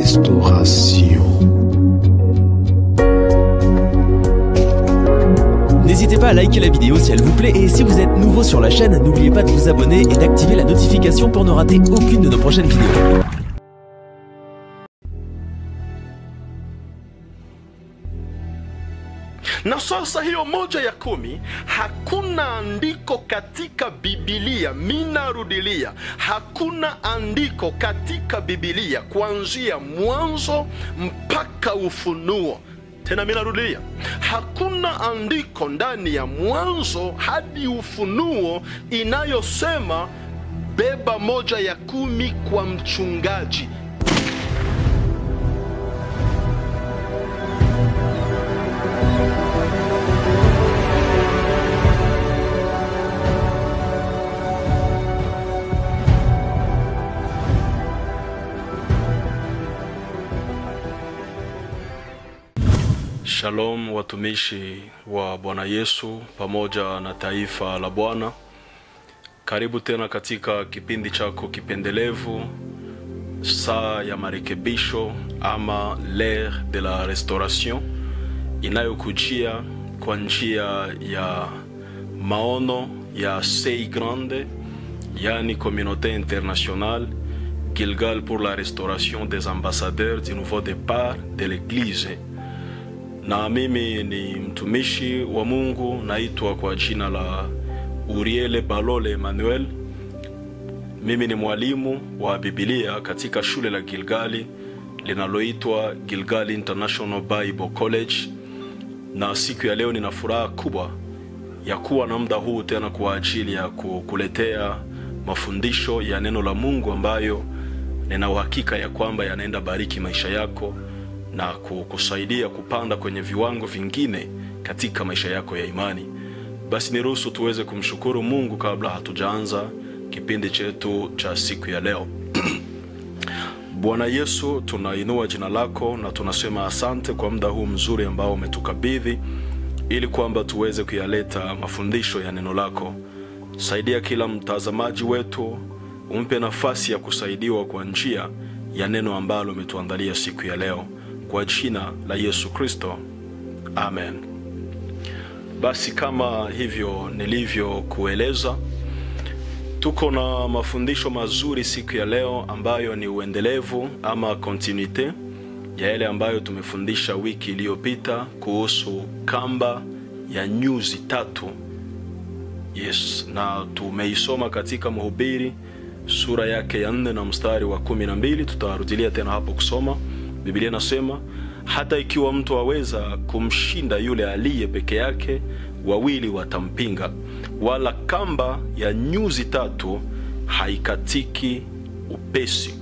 restauration. N'hésitez pas à liker la vidéo si elle vous plaît et si vous êtes nouveau sur la chaîne, n'oubliez pas de vous abonner et d'activer la notification pour ne rater aucune de nos prochaines vidéos. na sasa hiyo moja ya kumi hakuna andiko katika bibilia minarudilia hakuna andiko katika bibilia kuanzia mwanzo mpaka ufunuo tena minarudilia hakuna andiko ndani ya mwanzo hadi ufunuo inayosema beba moja ya kumi kwa mchungaji Shalom watumishi wa Bwana Yesu pamoja na taifa la Bwana. Karibu tena katika kipindi chako kipendelevu saa ya marekebisho ama l'ère de la restauration inayokujia kwa njia ya maono ya Sei Grande yani Communauté Internationale Gilgal pour la restauration des ambassadeurs du nouveau départ de l'Église na mimi ni mtumishi wa Mungu, naitwa kwa jina la Uriele Balole Emmanuel. Mimi ni mwalimu wa Biblia katika shule la Gilgali linaloitwa Gilgal International Bible College, na siku ya leo nina furaha kubwa ya kuwa na muda huu tena kwa ajili ya kukuletea mafundisho ya neno la Mungu ambayo nina uhakika ya kwamba yanaenda bariki maisha yako na kukusaidia kupanda kwenye viwango vingine katika maisha yako ya imani. Basi niruhusu tuweze kumshukuru Mungu kabla hatujaanza kipindi chetu cha siku ya leo. Bwana Yesu, tunainua jina lako na tunasema asante kwa muda huu mzuri ambao umetukabidhi ili kwamba tuweze kuyaleta mafundisho ya neno lako. Saidia kila mtazamaji wetu, umpe nafasi ya kusaidiwa kwa njia ya neno ambalo umetuandalia siku ya leo kwa jina la Yesu Kristo, amen. Basi kama hivyo nilivyokueleza, tuko na mafundisho mazuri siku ya leo ambayo ni uendelevu ama continuite ya yale ambayo tumefundisha wiki iliyopita kuhusu kamba ya nyuzi tatu. Yes, na tumeisoma katika Mhubiri sura yake ya nne na mstari wa kumi na mbili. Tutarudilia tena hapo kusoma Biblia inasema hata ikiwa mtu aweza kumshinda yule aliye peke yake, wawili watampinga, wala kamba ya nyuzi tatu haikatiki upesi.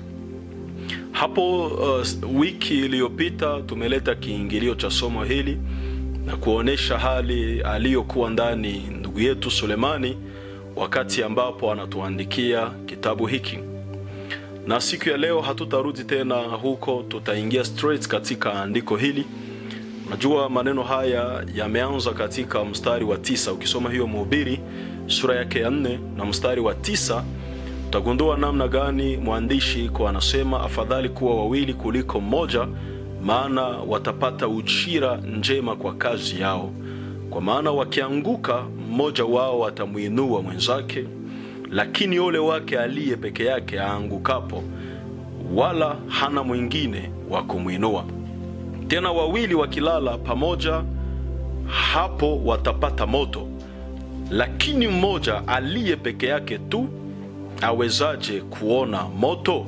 Hapo uh, wiki iliyopita tumeleta kiingilio cha somo hili na kuonesha hali aliyokuwa ndani ndugu yetu Sulemani wakati ambapo anatuandikia kitabu hiki na siku ya leo hatutarudi tena huko, tutaingia straight katika andiko hili. Unajua maneno haya yameanza katika mstari wa tisa. Ukisoma hiyo Mhubiri sura yake ya nne na mstari wa tisa utagundua namna gani mwandishi kwa anasema, afadhali kuwa wawili kuliko mmoja, maana watapata ujira njema kwa kazi yao. Kwa maana wakianguka, mmoja wao atamwinua mwenzake lakini ole wake aliye peke yake aangukapo, wala hana mwingine wa kumwinua. Tena wawili wakilala pamoja, hapo watapata moto, lakini mmoja aliye peke yake tu awezaje kuona moto?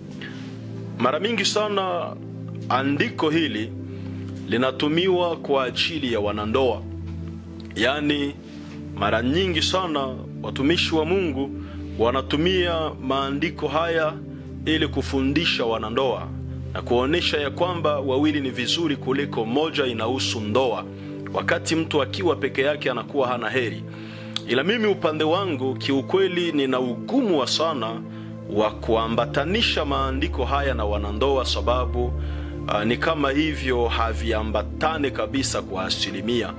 Mara mingi sana andiko hili linatumiwa kwa ajili ya wanandoa, yaani mara nyingi sana watumishi wa Mungu wanatumia maandiko haya ili kufundisha wanandoa na kuonyesha ya kwamba wawili ni vizuri kuliko moja, inahusu ndoa. Wakati mtu akiwa peke yake anakuwa hana heri. Ila mimi upande wangu kiukweli, nina ugumu wa sana wa kuambatanisha maandiko haya na wanandoa, sababu uh, ni kama hivyo haviambatane kabisa kwa asilimia,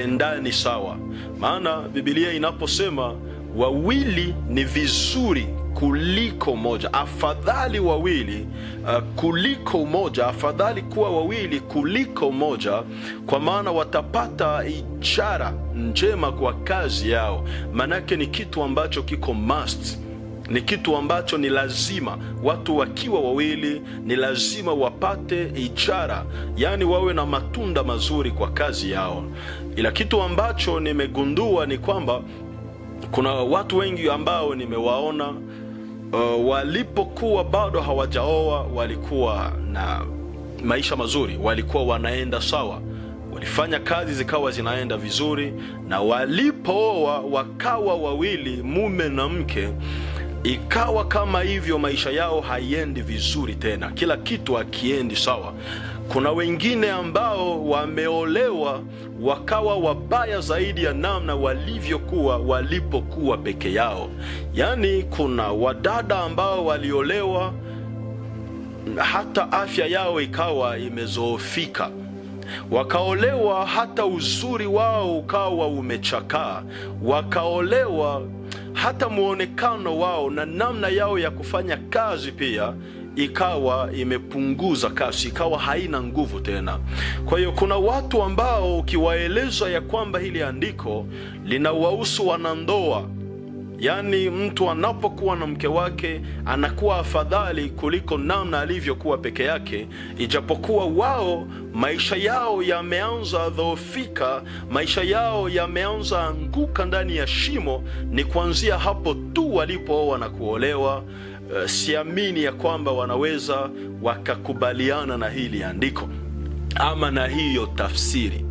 haviendani sawa. Maana Biblia inaposema wawili ni vizuri kuliko moja afadhali wawili uh, kuliko moja afadhali kuwa wawili kuliko moja kwa maana watapata ishara njema kwa kazi yao maanake ni kitu ambacho kiko must ni kitu ambacho ni lazima watu wakiwa wawili ni lazima wapate ishara yaani wawe na matunda mazuri kwa kazi yao ila kitu ambacho nimegundua ni kwamba kuna watu wengi ambao nimewaona uh, walipokuwa bado hawajaoa walikuwa na maisha mazuri walikuwa wanaenda sawa walifanya kazi zikawa zinaenda vizuri na walipooa wakawa wawili mume na mke ikawa kama hivyo maisha yao haiendi vizuri tena kila kitu akiendi sawa kuna wengine ambao wameolewa wakawa wabaya zaidi ya namna walivyokuwa walipokuwa peke yao yaani kuna wadada ambao waliolewa hata afya yao ikawa imezoofika wakaolewa hata uzuri wao ukawa umechakaa wakaolewa hata mwonekano wao na namna yao ya kufanya kazi pia ikawa imepunguza kasi ikawa haina nguvu tena kwa hiyo kuna watu ambao ukiwaeleza ya kwamba hili andiko linawahusu wanandoa yaani mtu anapokuwa na mke wake anakuwa afadhali kuliko namna alivyokuwa peke yake ijapokuwa wao maisha yao yameanza dhoofika maisha yao yameanza anguka ndani ya shimo ni kuanzia hapo tu walipooa na kuolewa uh, siamini ya kwamba wanaweza wakakubaliana na hili andiko ama na hiyo tafsiri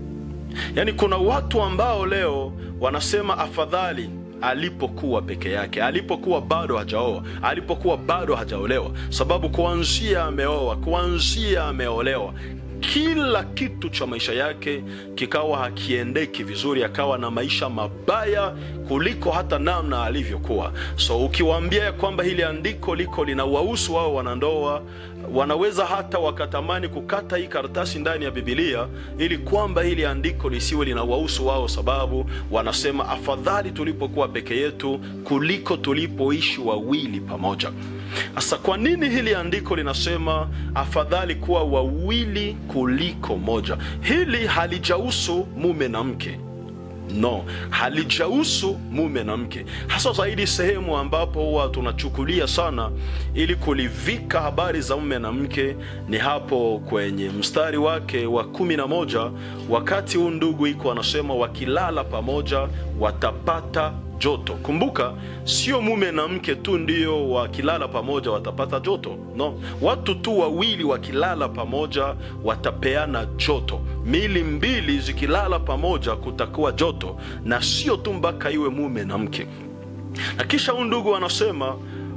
yaani kuna watu ambao leo wanasema afadhali alipokuwa peke yake alipokuwa bado hajaoa alipokuwa bado hajaolewa sababu kuanzia ameoa kuanzia ameolewa kila kitu cha maisha yake kikawa hakiendeki vizuri akawa na maisha mabaya kuliko hata namna alivyokuwa so ukiwaambia ya kwamba hili andiko liko linawahusu wao wanandoa wanaweza hata wakatamani kukata hii karatasi ndani ya bibilia ili kwamba hili andiko lisiwe linawahusu wao sababu wanasema afadhali tulipokuwa peke yetu kuliko tulipoishi wawili pamoja sasa kwa nini hili andiko linasema afadhali kuwa wawili kuliko moja hili halijahusu mume na mke no halijahusu mume na mke hasa zaidi sehemu ambapo huwa tunachukulia sana ili kulivika habari za mume na mke ni hapo kwenye mstari wake wa kumi na moja wakati huu ndugu iko anasema wakilala pamoja watapata joto kumbuka sio mume na mke tu ndio wakilala pamoja watapata joto no watu tu wawili wakilala pamoja watapeana joto mili mbili zikilala pamoja kutakuwa joto na sio tu mpaka iwe mume na mke na kisha huu ndugu anasema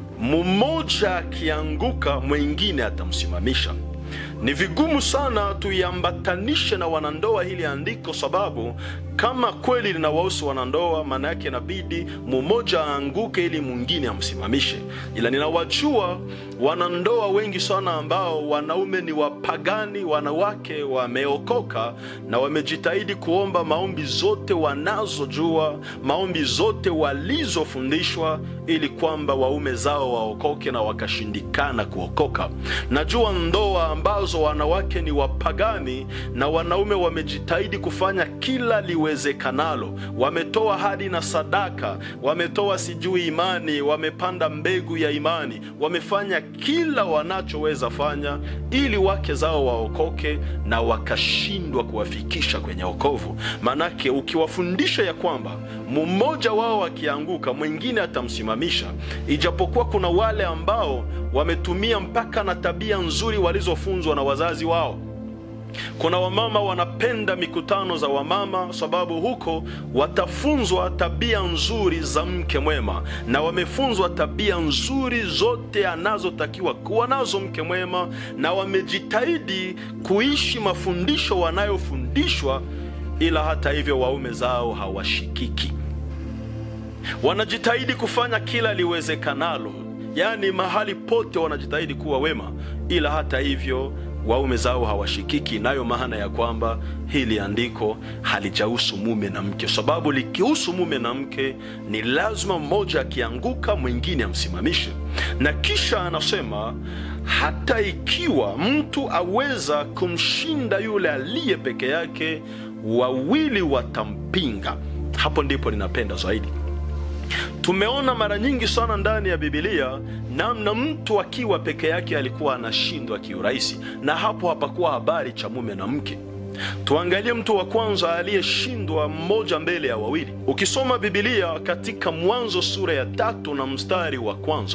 mmoja akianguka mwingine atamsimamisha ni vigumu sana tuiambatanishe na wanandoa hili andiko sababu kama kweli linawahusu wanandoa maana yake inabidi mmoja aanguke ili mwingine amsimamishe ila ninawajua wanandoa wengi sana ambao wanaume ni wapagani wanawake wameokoka na wamejitahidi kuomba maombi zote wanazojua maombi zote walizofundishwa ili kwamba waume zao waokoke na wakashindikana kuokoka najua ndoa ambazo wanawake ni wapagani na wanaume wamejitahidi kufanya kila liwezekanalo wametoa hadi na sadaka wametoa sijui imani wamepanda mbegu ya imani wamefanya kila wanachoweza fanya ili wake zao waokoke na wakashindwa kuwafikisha kwenye okovu manake ukiwafundisha ya kwamba mmoja wao akianguka mwingine atamsimamisha ijapokuwa kuna wale ambao wametumia mpaka na tabia nzuri walizofunzwa na wazazi wao kuna wamama wanapenda mikutano za wamama sababu huko watafunzwa tabia nzuri za mke mwema na wamefunzwa tabia nzuri zote anazotakiwa kuwa nazo mke mwema na wamejitahidi kuishi mafundisho wanayofundishwa ila hata hivyo waume zao hawashikiki wanajitahidi kufanya kila liwezekanalo yaani mahali pote wanajitahidi kuwa wema ila hata hivyo waume zao hawashikiki, inayo maana ya kwamba hili andiko halijahusu mume na mke, sababu likihusu mume na mke ni lazima mmoja akianguka mwingine amsimamishe. Na kisha anasema hata ikiwa mtu aweza kumshinda yule aliye peke yake, wawili watampinga. Hapo ndipo ninapenda zaidi. Tumeona mara nyingi sana ndani ya Bibilia namna mtu akiwa peke yake alikuwa anashindwa kiurahisi, na hapo hapakuwa habari cha mume na mke. Tuangalie mtu wa kwanza aliyeshindwa mmoja mbele ya wawili. Ukisoma Bibilia katika Mwanzo sura ya tatu na mstari wa kwanza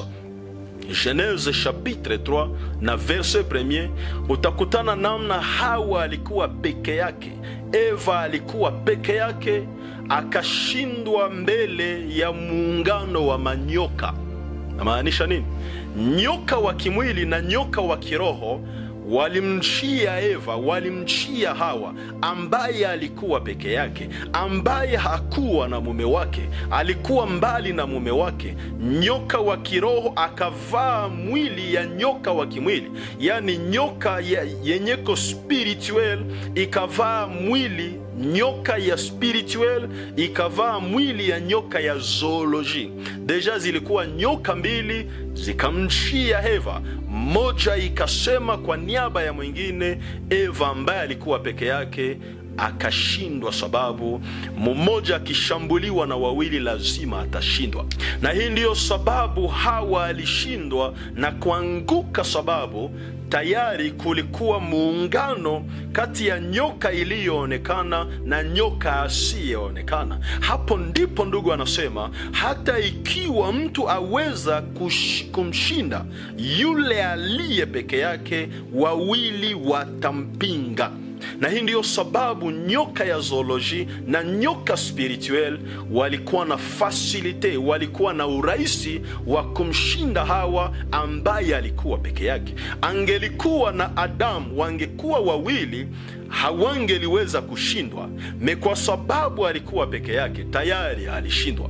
Genese chapitre 3 na verse premier, utakutana namna Hawa alikuwa peke yake, Eva alikuwa peke yake, akashindwa mbele ya muungano wa manyoka. Namaanisha nini? Nyoka wa kimwili na nyoka wa kiroho walimchia Eva, walimchia Hawa ambaye alikuwa peke yake, ambaye hakuwa na mume wake, alikuwa mbali na mume wake. Nyoka wa kiroho akavaa mwili ya nyoka wa kimwili, yaani nyoka yenyeko spirituel ikavaa mwili nyoka ya spirituel ikavaa mwili ya nyoka ya zooloji. Deja zilikuwa nyoka mbili zikamchia Eva, mmoja ikasema kwa niaba ya mwingine. Eva ambaye alikuwa peke yake akashindwa, sababu mmoja akishambuliwa na wawili lazima atashindwa. Na hii ndiyo sababu Hawa alishindwa na kuanguka, sababu tayari kulikuwa muungano kati ya nyoka iliyoonekana na nyoka asiyeonekana. Hapo ndipo ndugu anasema hata ikiwa mtu aweza kush, kumshinda yule aliye peke yake, wawili watampinga na hii ndiyo sababu nyoka ya zooloji na nyoka spirituel walikuwa na fasilite, walikuwa na urahisi wa kumshinda Hawa ambaye alikuwa peke yake. Angelikuwa na Adamu, wangekuwa wawili, hawangeliweza kushindwa me, kwa sababu alikuwa peke yake, tayari alishindwa.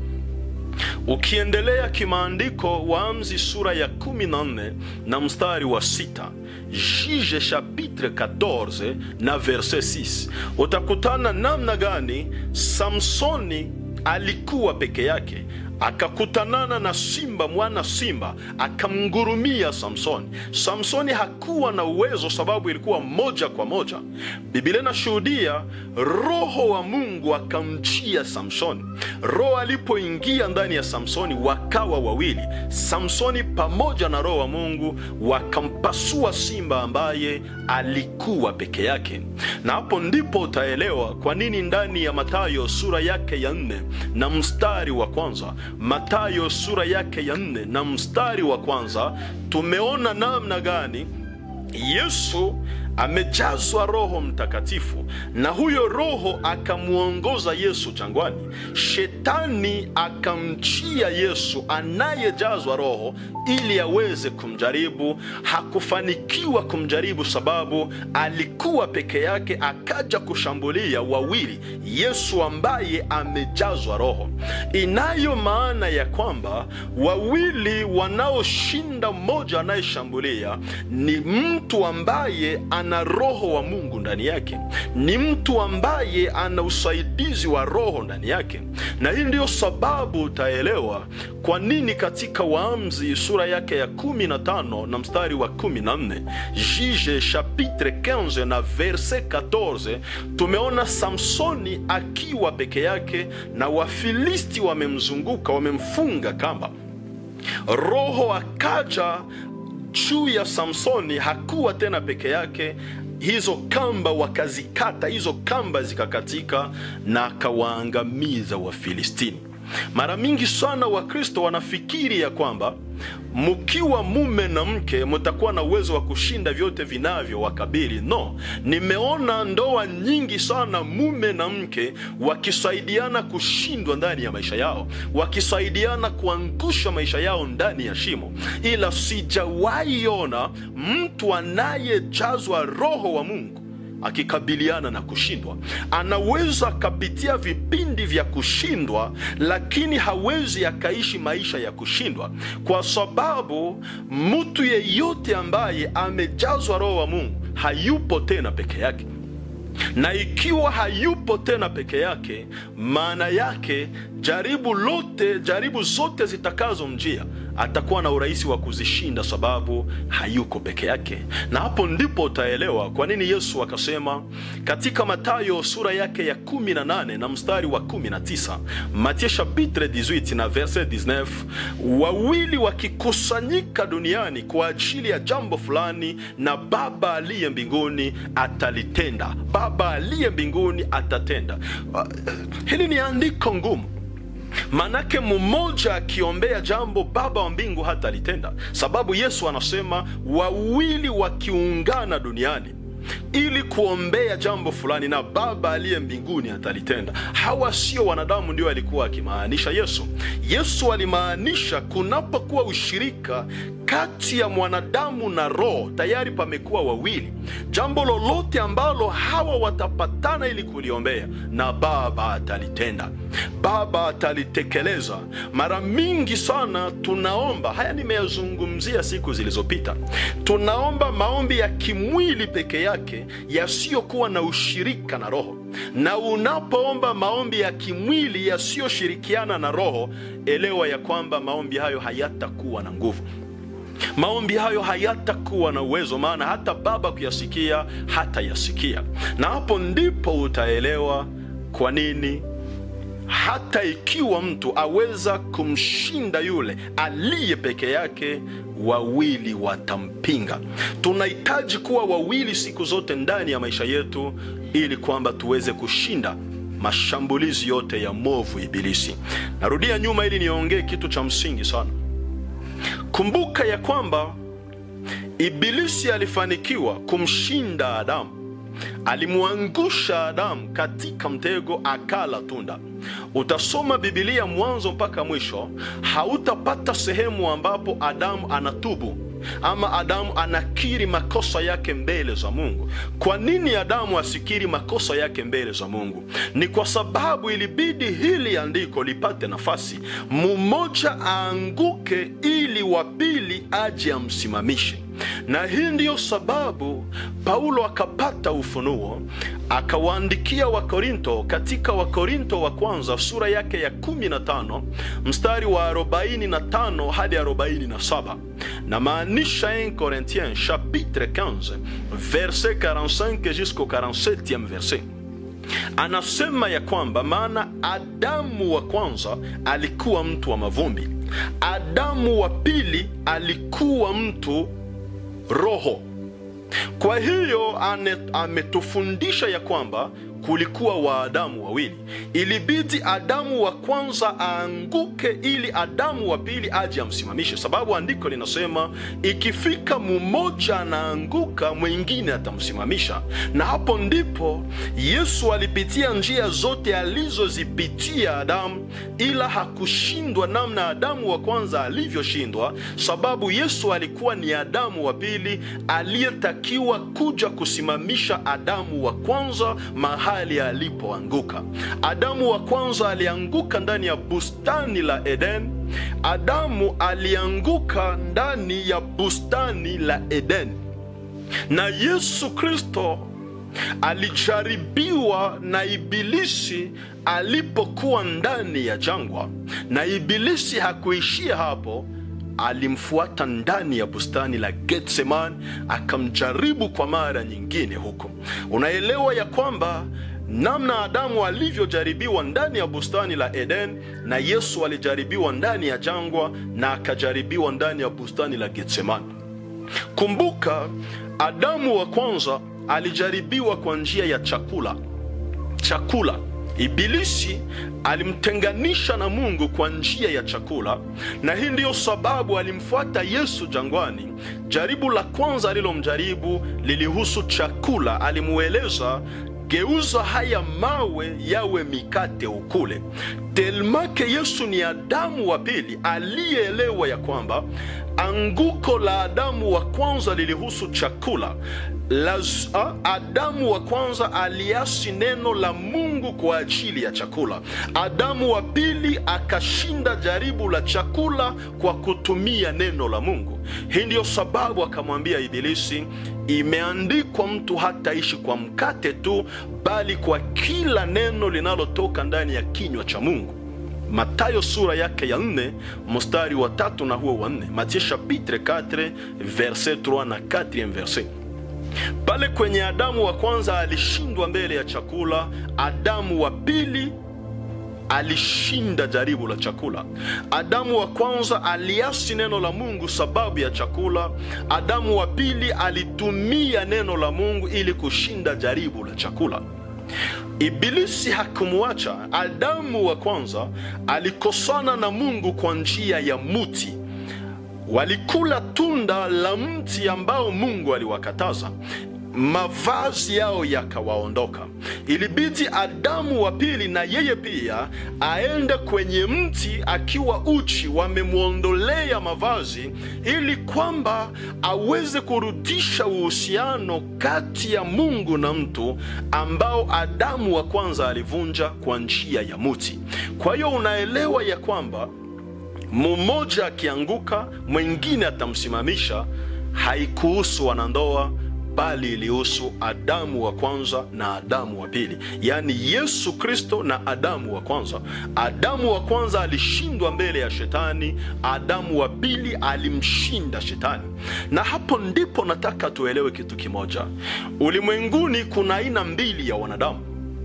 Ukiendelea kimaandiko, Waamuzi sura ya 14 na mstari wa sita Juge chapitre 14 na verse 6 utakutana namna gani Samsoni alikuwa peke yake akakutanana na simba, mwana simba akamngurumia Samsoni. Samsoni hakuwa na uwezo, sababu ilikuwa moja kwa moja. Biblia inashuhudia roho wa Mungu akamjia Samsoni. Roho alipoingia ndani ya Samsoni wakawa wawili, Samsoni pamoja na roho wa Mungu wakampasua simba ambaye alikuwa peke yake. Na hapo ndipo utaelewa kwa nini ndani ya Mathayo sura yake ya nne na mstari wa kwanza Mathayo sura yake ya nne na mstari wa kwanza tumeona namna gani Yesu amejazwa Roho Mtakatifu na huyo Roho akamwongoza Yesu jangwani. Shetani akamchia Yesu anayejazwa Roho ili aweze kumjaribu. Hakufanikiwa kumjaribu sababu alikuwa peke yake, akaja kushambulia wawili, Yesu ambaye amejazwa Roho. Inayo maana ya kwamba wawili wanaoshinda mmoja anayeshambulia ni mtu ambaye ana roho wa Mungu ndani yake, ni mtu ambaye ana usaidizi wa roho ndani yake. Na hii ndiyo sababu utaelewa kwa nini katika Waamuzi sura yake ya 15 na mstari wa 14, Juge chapitre 15 na verse 14, tumeona Samsoni akiwa peke yake na Wafilisti wamemzunguka, wamemfunga kamba. Roho akaja juu ya Samsoni, hakuwa tena peke yake. Hizo kamba wakazikata, hizo kamba zikakatika, na akawaangamiza Wafilistini. Mara mingi sana Wakristo wanafikiri ya kwamba mkiwa mume na mke mtakuwa na uwezo wa kushinda vyote vinavyo wakabili. No, nimeona ndoa nyingi sana mume na mke wakisaidiana kushindwa ndani ya maisha yao, wakisaidiana kuangusha maisha yao ndani ya shimo, ila sijawahi ona mtu anayejazwa Roho wa Mungu akikabiliana na kushindwa. Anaweza akapitia vipindi vya kushindwa, lakini hawezi akaishi maisha ya kushindwa, kwa sababu mtu yeyote ambaye amejazwa Roho wa Mungu hayupo tena peke yake na ikiwa hayupo tena peke yake, maana yake jaribu lote, jaribu zote zitakazomjia atakuwa na urahisi wa kuzishinda, sababu hayuko peke yake. Na hapo ndipo utaelewa kwa nini Yesu akasema katika Mathayo sura yake ya 18 na mstari wa 19, Matthieu chapitre 18 na verset 19, wawili wakikusanyika duniani kwa ajili ya jambo fulani, na Baba aliye mbinguni atalitenda. Baba aliye mbinguni atatenda. Uh, hili ni andiko ngumu Manake mmoja akiombea jambo Baba wa mbingu hata litenda, sababu Yesu anasema wawili wakiungana duniani ili kuombea jambo fulani na Baba aliye mbinguni atalitenda. Hawa sio wanadamu, ndio alikuwa akimaanisha Yesu. Yesu alimaanisha kunapokuwa ushirika kati ya mwanadamu na roho, tayari pamekuwa wawili. Jambo lolote ambalo hawa watapatana ili kuliombea, na Baba atalitenda, Baba atalitekeleza. Mara mingi sana tunaomba haya, nimeyazungumzia siku zilizopita, tunaomba maombi ya kimwili peke yake yasiyokuwa na ushirika na roho na unapoomba maombi ya kimwili yasiyoshirikiana na roho, elewa ya kwamba maombi hayo hayatakuwa na nguvu maombi hayo hayatakuwa na uwezo, maana hata Baba kuyasikia hata yasikia. Na hapo ndipo utaelewa kwa nini hata ikiwa mtu aweza kumshinda yule aliye peke yake, wawili watampinga. Tunahitaji kuwa wawili siku zote ndani ya maisha yetu, ili kwamba tuweze kushinda mashambulizi yote ya movu Ibilisi. Narudia nyuma ili niongee kitu cha msingi sana. Kumbuka ya kwamba Ibilisi alifanikiwa kumshinda Adamu. Alimwangusha Adamu katika mtego, akala tunda. Utasoma Bibilia mwanzo mpaka mwisho, hautapata sehemu ambapo Adamu anatubu ama Adamu anakiri makosa yake mbele za Mungu. Kwa nini Adamu asikiri makosa yake mbele za Mungu? Ni kwa sababu ilibidi hili andiko lipate nafasi, mmoja aanguke ili wa pili aje amsimamishe na hii ndiyo sababu Paulo akapata ufunuo akawaandikia Wakorinto katika Wakorinto wa kwanza sura yake ya 15 mstari wa 45 hadi 47, na maanisha 1 Corinthiens chapitre 15 verset 45 jusqu'au 47e verset anasema ya kwamba maana Adamu wa kwanza alikuwa mtu wa mavumbi, Adamu wa pili alikuwa mtu roho. Kwa hiyo ametufundisha ya kwamba kulikuwa Waadamu wawili, ilibidi Adamu wa kwanza aanguke ili Adamu wa pili aje amsimamishe, sababu andiko linasema ikifika mmoja anaanguka mwingine atamsimamisha. Na hapo ndipo Yesu alipitia njia zote alizozipitia Adamu, ila hakushindwa namna Adamu wa kwanza alivyoshindwa, sababu Yesu alikuwa ni Adamu wa pili aliyetakiwa kuja kusimamisha Adamu wa kwanza mahali alipoanguka. Adamu wa kwanza alianguka ndani ya bustani la Eden. Adamu alianguka ndani ya bustani la Eden, na Yesu Kristo alijaribiwa na Ibilisi alipokuwa ndani ya jangwa, na Ibilisi hakuishia hapo alimfuata ndani ya bustani la Getsemani akamjaribu kwa mara nyingine huko. Unaelewa ya kwamba namna Adamu alivyojaribiwa ndani ya bustani la Eden na Yesu alijaribiwa ndani ya jangwa na akajaribiwa ndani ya bustani la Getsemani. Kumbuka, Adamu wa kwanza alijaribiwa kwa njia ya chakula. Chakula Ibilisi alimtenganisha na Mungu kwa njia ya chakula, na hii ndiyo sababu alimfuata Yesu jangwani. Jaribu la kwanza alilomjaribu lilihusu chakula. Alimueleza, geuza haya mawe yawe mikate ukule. Telmake Yesu ni Adamu wa pili aliyeelewa ya kwamba anguko la Adamu wa kwanza lilihusu chakula. Laz, Adamu wa kwanza aliasi neno la Mungu Mungu kwa ajili ya chakula. Adamu wa pili akashinda jaribu la chakula kwa kutumia neno la Mungu. Hii ndiyo sababu akamwambia Ibilisi, imeandikwa, mtu hataishi kwa mkate tu, bali kwa kila neno linalotoka ndani ya kinywa cha Mungu. Matayo sura yake ya nne mstari wa tatu na huo wa nne. Matthieu chapitre 4 verset 3 na 4 verset. Pale kwenye Adamu wa kwanza alishindwa mbele ya chakula, Adamu wa pili alishinda jaribu la chakula. Adamu wa kwanza aliasi neno la Mungu sababu ya chakula. Adamu wa pili alitumia neno la Mungu ili kushinda jaribu la chakula. Ibilisi hakumwacha. Adamu wa kwanza alikosana na Mungu kwa njia ya muti. Walikula tunda la mti ambao Mungu aliwakataza, mavazi yao yakawaondoka. Ilibidi Adamu wa pili na yeye pia aende kwenye mti akiwa uchi, wamemwondolea mavazi, ili kwamba aweze kurudisha uhusiano kati ya Mungu na mtu ambao Adamu wa kwanza alivunja kwa njia ya muti. Kwa hiyo unaelewa ya kwamba mmoja akianguka mwingine atamsimamisha. Haikuhusu wanandoa, bali ilihusu Adamu wa kwanza na Adamu wa pili, yaani Yesu Kristo na Adamu wa kwanza. Adamu wa kwanza alishindwa mbele ya Shetani, Adamu wa pili alimshinda Shetani. Na hapo ndipo nataka tuelewe kitu kimoja. Ulimwenguni kuna aina mbili ya wanadamu,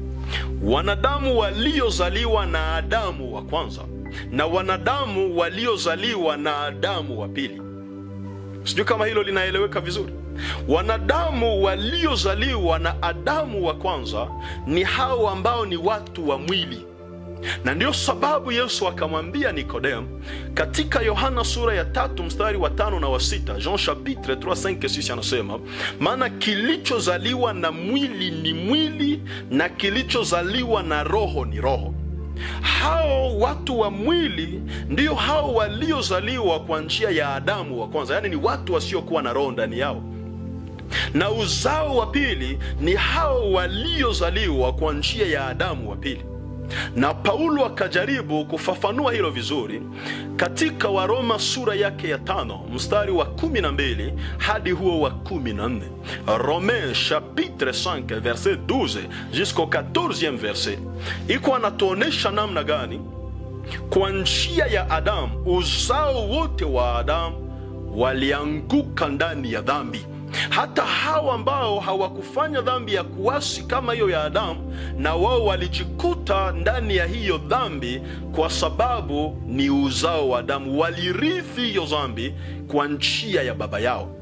wanadamu waliozaliwa na Adamu wa kwanza na wanadamu waliozaliwa na Adamu wa pili. Sijui kama hilo linaeleweka vizuri. Wanadamu waliozaliwa na Adamu wa kwanza ni hao ambao ni watu wa mwili, na ndiyo sababu Yesu akamwambia Nikodemu katika Yohana sura ya tatu mstari wa tano na wa sita Jean chapitre 3 5 6 anasema, maana kilichozaliwa na mwili ni mwili na kilichozaliwa na roho ni roho. Hao watu wa mwili ndio hao waliozaliwa kwa njia ya Adamu wa kwanza, yaani ni watu wasiokuwa na roho ndani yao, na uzao wa pili ni hao waliozaliwa kwa njia ya Adamu wa pili. Na Paulo akajaribu kufafanua hilo vizuri katika Waroma sura yake ya tano mstari wa kumi na mbili hadi huo wa kumi na nne Romains chapitre 5 verset 12 jusqu'au 14e verset, iko anatuonesha namna gani kwa njia ya Adamu uzao wote wa Adamu walianguka ndani ya dhambi hata hao ambao hawakufanya dhambi ya kuasi kama hiyo ya Adamu, na wao walijikuta ndani ya hiyo dhambi, kwa sababu ni uzao wa Adamu, walirithi hiyo dhambi kwa njia ya baba yao.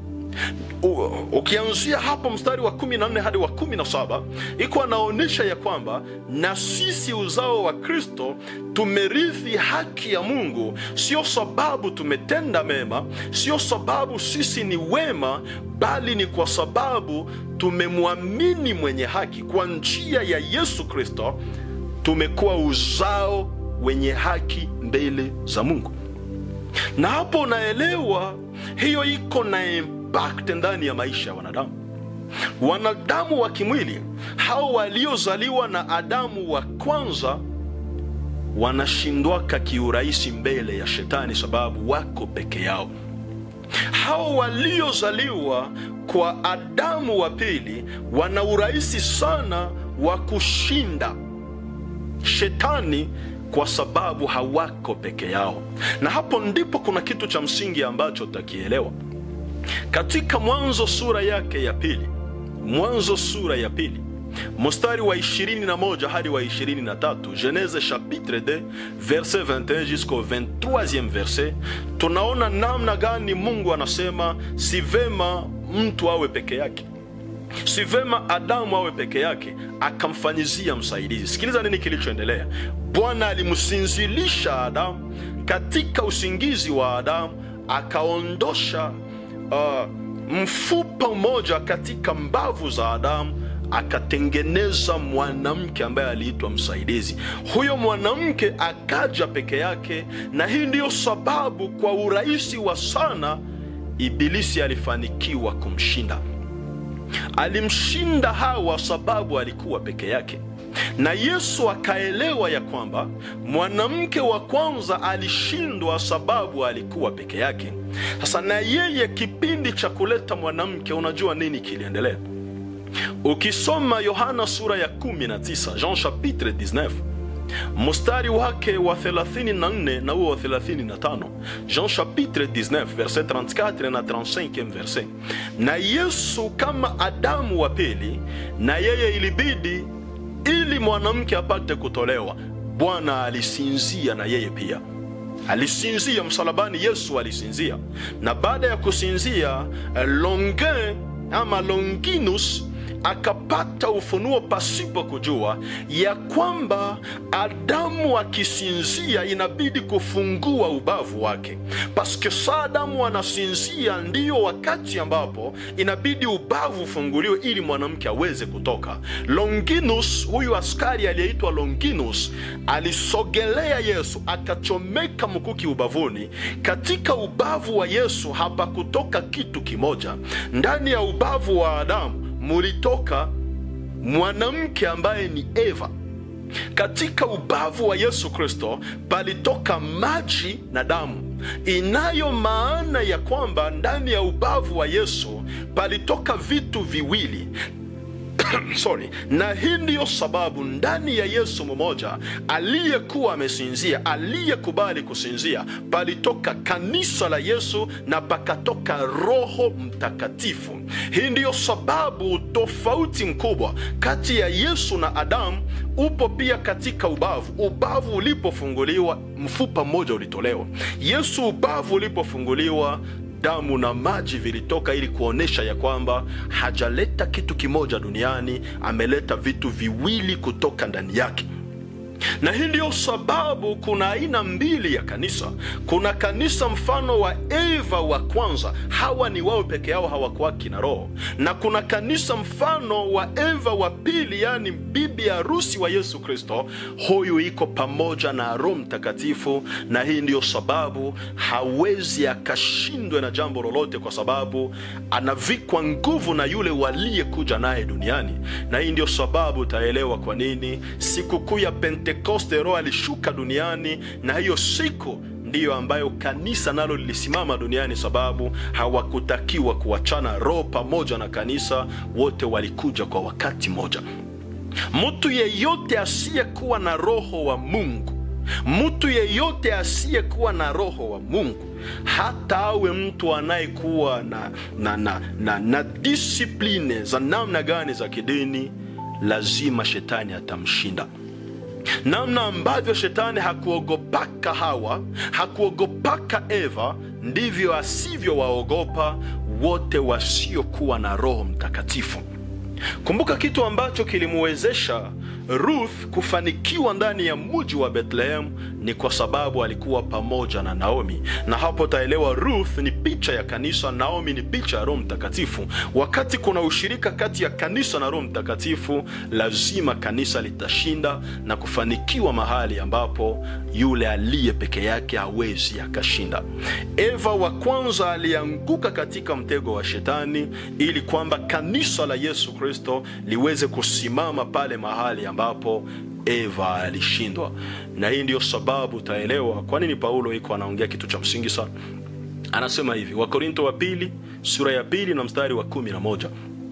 Ukianzia hapo mstari wa 14 hadi wa 17 iko anaonyesha ya kwamba na sisi uzao wa Kristo tumerithi haki ya Mungu, sio sababu tumetenda mema, sio sababu sisi ni wema, bali ni kwa sababu tumemwamini mwenye haki. Kwa njia ya Yesu Kristo tumekuwa uzao wenye haki mbele za Mungu, na hapo unaelewa hiyo iko na impact ndani ya maisha ya wanadamu. Wanadamu wa kimwili hao waliozaliwa na Adamu wa kwanza wanashindwaka kiurahisi mbele ya Shetani, sababu wako peke yao. Hao waliozaliwa kwa Adamu wa pili wana urahisi sana wa kushinda Shetani kwa sababu hawako peke yao. Na hapo ndipo kuna kitu cha msingi ambacho takielewa katika Mwanzo sura yake ya pili, Mwanzo sura ya pili mstari wa 21 hadi wa 23, Genese chapitre 2 verset 21 jusqu'au 23e verset, tunaona namna gani Mungu anasema si vema mtu awe peke yake, si vema Adamu awe peke yake, akamfanyizia msaidizi. Sikiliza nini kilichoendelea. Bwana alimsinzilisha Adamu katika usingizi wa Adamu, akaondosha uh, mfupa mmoja katika mbavu za Adamu akatengeneza mwanamke ambaye aliitwa msaidizi. Huyo mwanamke akaja peke yake, na hii ndiyo sababu kwa urahisi wa sana Ibilisi alifanikiwa kumshinda. Alimshinda Hawa sababu alikuwa peke yake. na Yesu akaelewa ya kwamba mwanamke wa kwanza alishindwa sababu alikuwa peke yake. Sasa na yeye kipindi cha kuleta mwanamke, unajua nini kiliendelea? Ukisoma Yohana sura ya 19, Jean chapitre 19 mstari wake wa 34 na huo wa 35, Jean chapitre 19 verset 34 na 35 verset. Na Yesu kama Adamu wa pili, na yeye ilibidi ili mwanamke apate kutolewa, Bwana alisinzia na yeye pia alisinzia msalabani. Yesu alisinzia, na baada ya kusinzia, Longe ama Longinus akapata ufunuo pasipo kujua ya kwamba Adamu akisinzia inabidi kufungua ubavu wake, paske saa Adamu anasinzia ndiyo wakati ambapo inabidi ubavu ufunguliwe ili mwanamke aweze kutoka. Longinus, huyu askari aliyeitwa Longinus, alisogelea Yesu akachomeka mkuki ubavuni. Katika ubavu wa Yesu hapakutoka kitu kimoja. Ndani ya ubavu wa Adamu mulitoka mwanamke ambaye ni Eva. Katika ubavu wa Yesu Kristo palitoka maji na damu, inayo maana ya kwamba ndani ya ubavu wa Yesu palitoka vitu viwili sorry. Na hii ndiyo sababu ndani ya Yesu mmoja aliyekuwa amesinzia, aliyekubali kusinzia, palitoka kanisa la Yesu na pakatoka Roho Mtakatifu. Hii ndiyo sababu tofauti mkubwa kati ya Yesu na Adamu upo pia katika ubavu. Ubavu ulipofunguliwa, mfupa mmoja ulitolewa. Yesu ubavu ulipofunguliwa damu na maji vilitoka ili kuonyesha ya kwamba hajaleta kitu kimoja duniani, ameleta vitu viwili kutoka ndani yake. Na hii ndiyo sababu kuna aina mbili ya kanisa. Kuna kanisa mfano wa Eva wa kwanza, hawa ni wao peke yao, hawakuwaki na Roho, na kuna kanisa mfano wa Eva wa pili, yaani bibi harusi wa Yesu Kristo. Huyu iko pamoja na Roho Mtakatifu, na hii ndiyo sababu hawezi akashindwe na jambo lolote, kwa sababu anavikwa nguvu na yule waliyekuja naye duniani. Na hii ndiyo sababu utaelewa kwa nini sikukuu ya Pentekoste Roho alishuka duniani, na hiyo siku ndiyo ambayo kanisa nalo lilisimama duniani, sababu hawakutakiwa kuachana. Roho pamoja na kanisa wote walikuja kwa wakati mmoja. Mtu yeyote asiyekuwa na roho wa Mungu, mtu yeyote asiyekuwa na roho wa Mungu, hata awe mtu anayekuwa na, na, na, na, na disipline za namna gani za kidini, lazima shetani atamshinda. Namna ambavyo shetani hakuogopaka Hawa, hakuogopaka Eva, ndivyo asivyowaogopa wote wasiokuwa na Roho Mtakatifu. Kumbuka kitu ambacho kilimuwezesha Ruth kufanikiwa ndani ya mji wa Bethlehem ni kwa sababu alikuwa pamoja na Naomi, na hapo taelewa Ruth ni picha ya kanisa, Naomi ni picha ya Roho Mtakatifu. Wakati kuna ushirika kati ya kanisa na Roho Mtakatifu, lazima kanisa litashinda na kufanikiwa mahali ambapo yule aliye peke yake hawezi akashinda. Eva wa kwanza alianguka katika mtego wa shetani ili kwamba kanisa la Yesu Kristo liweze kusimama pale mahali ambapo Eva alishindwa. Na hii ndiyo sababu utaelewa kwa nini Paulo iko anaongea kitu cha msingi sana. Anasema hivi, Wakorinto wa pili sura ya pili na mstari wa kumi na moja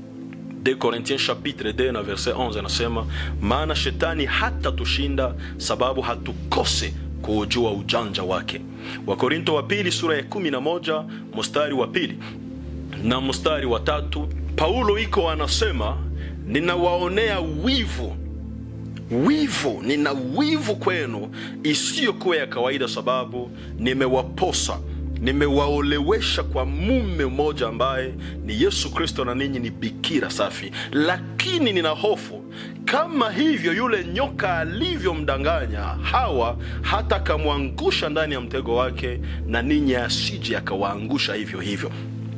De Corinthiens chapitre 2 na verset 11 anasema, maana shetani hata tushinda sababu hatukose kuujua ujanja wake. Wakorinto wa pili sura ya kumi na moja mstari wa pili na mstari wa tatu Paulo iko anasema, ninawaonea wivu wivu, nina wivu kwenu isiyokuwa ya kawaida, sababu nimewaposa nimewaolewesha kwa mume mmoja ambaye ni Yesu Kristo, na ninyi ni bikira safi. Lakini nina hofu kama hivyo yule nyoka alivyomdanganya Hawa hata akamwangusha ndani ya mtego wake, na ninyi asije akawaangusha hivyo hivyo.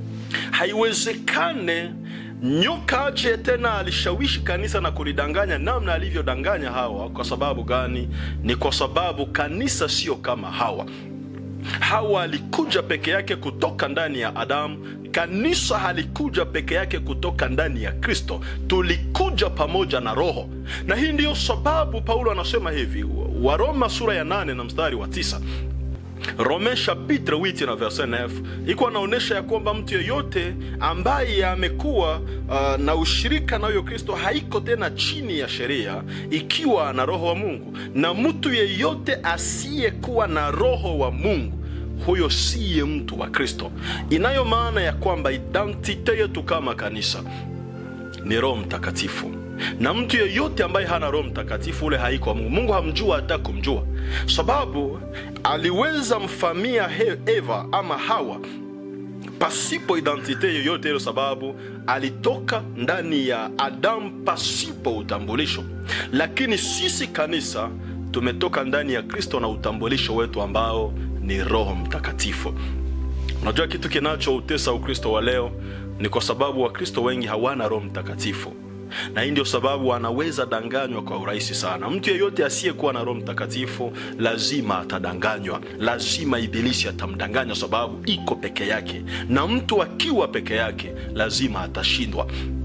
Haiwezekane nyoka aje tena alishawishi kanisa na kulidanganya namna alivyodanganya Hawa. Kwa sababu gani? Ni kwa sababu kanisa sio kama Hawa. Hawa alikuja peke yake kutoka ndani ya Adamu. Kanisa halikuja peke yake kutoka ndani ya Kristo, tulikuja pamoja na Roho. Na hii ndiyo sababu Paulo anasema hivi, Waroma sura ya nane na mstari wa tisa Rome chapitre 8 na verset 9 iko anaonyesha ya kwamba mtu yeyote ambaye amekuwa uh, na ushirika na huyo Kristo haiko tena chini ya sheria ikiwa na roho wa Mungu, na mtu yeyote asiyekuwa na roho wa Mungu huyo siye mtu wa Kristo. Inayo maana ya kwamba identite yetu kama kanisa ni Roho Mtakatifu, na mtu yeyote ambaye hana Roho Mtakatifu ule haiko wa Mungu. Mungu hamjua hata kumjua, sababu aliweza mfamia Eva ama Hawa pasipo identite yoyote ile, sababu alitoka ndani ya Adamu pasipo utambulisho. Lakini sisi kanisa tumetoka ndani ya Kristo na utambulisho wetu ambao ni Roho Mtakatifu. Unajua kitu kinachoutesa Ukristo wa leo ni kwa sababu Wakristo wengi hawana Roho Mtakatifu, na hii ndio sababu anaweza danganywa kwa urahisi sana. Mtu yeyote asiyekuwa na Roho Mtakatifu lazima atadanganywa, lazima Ibilisi atamdanganya, sababu iko peke yake, na mtu akiwa peke yake lazima atashindwa.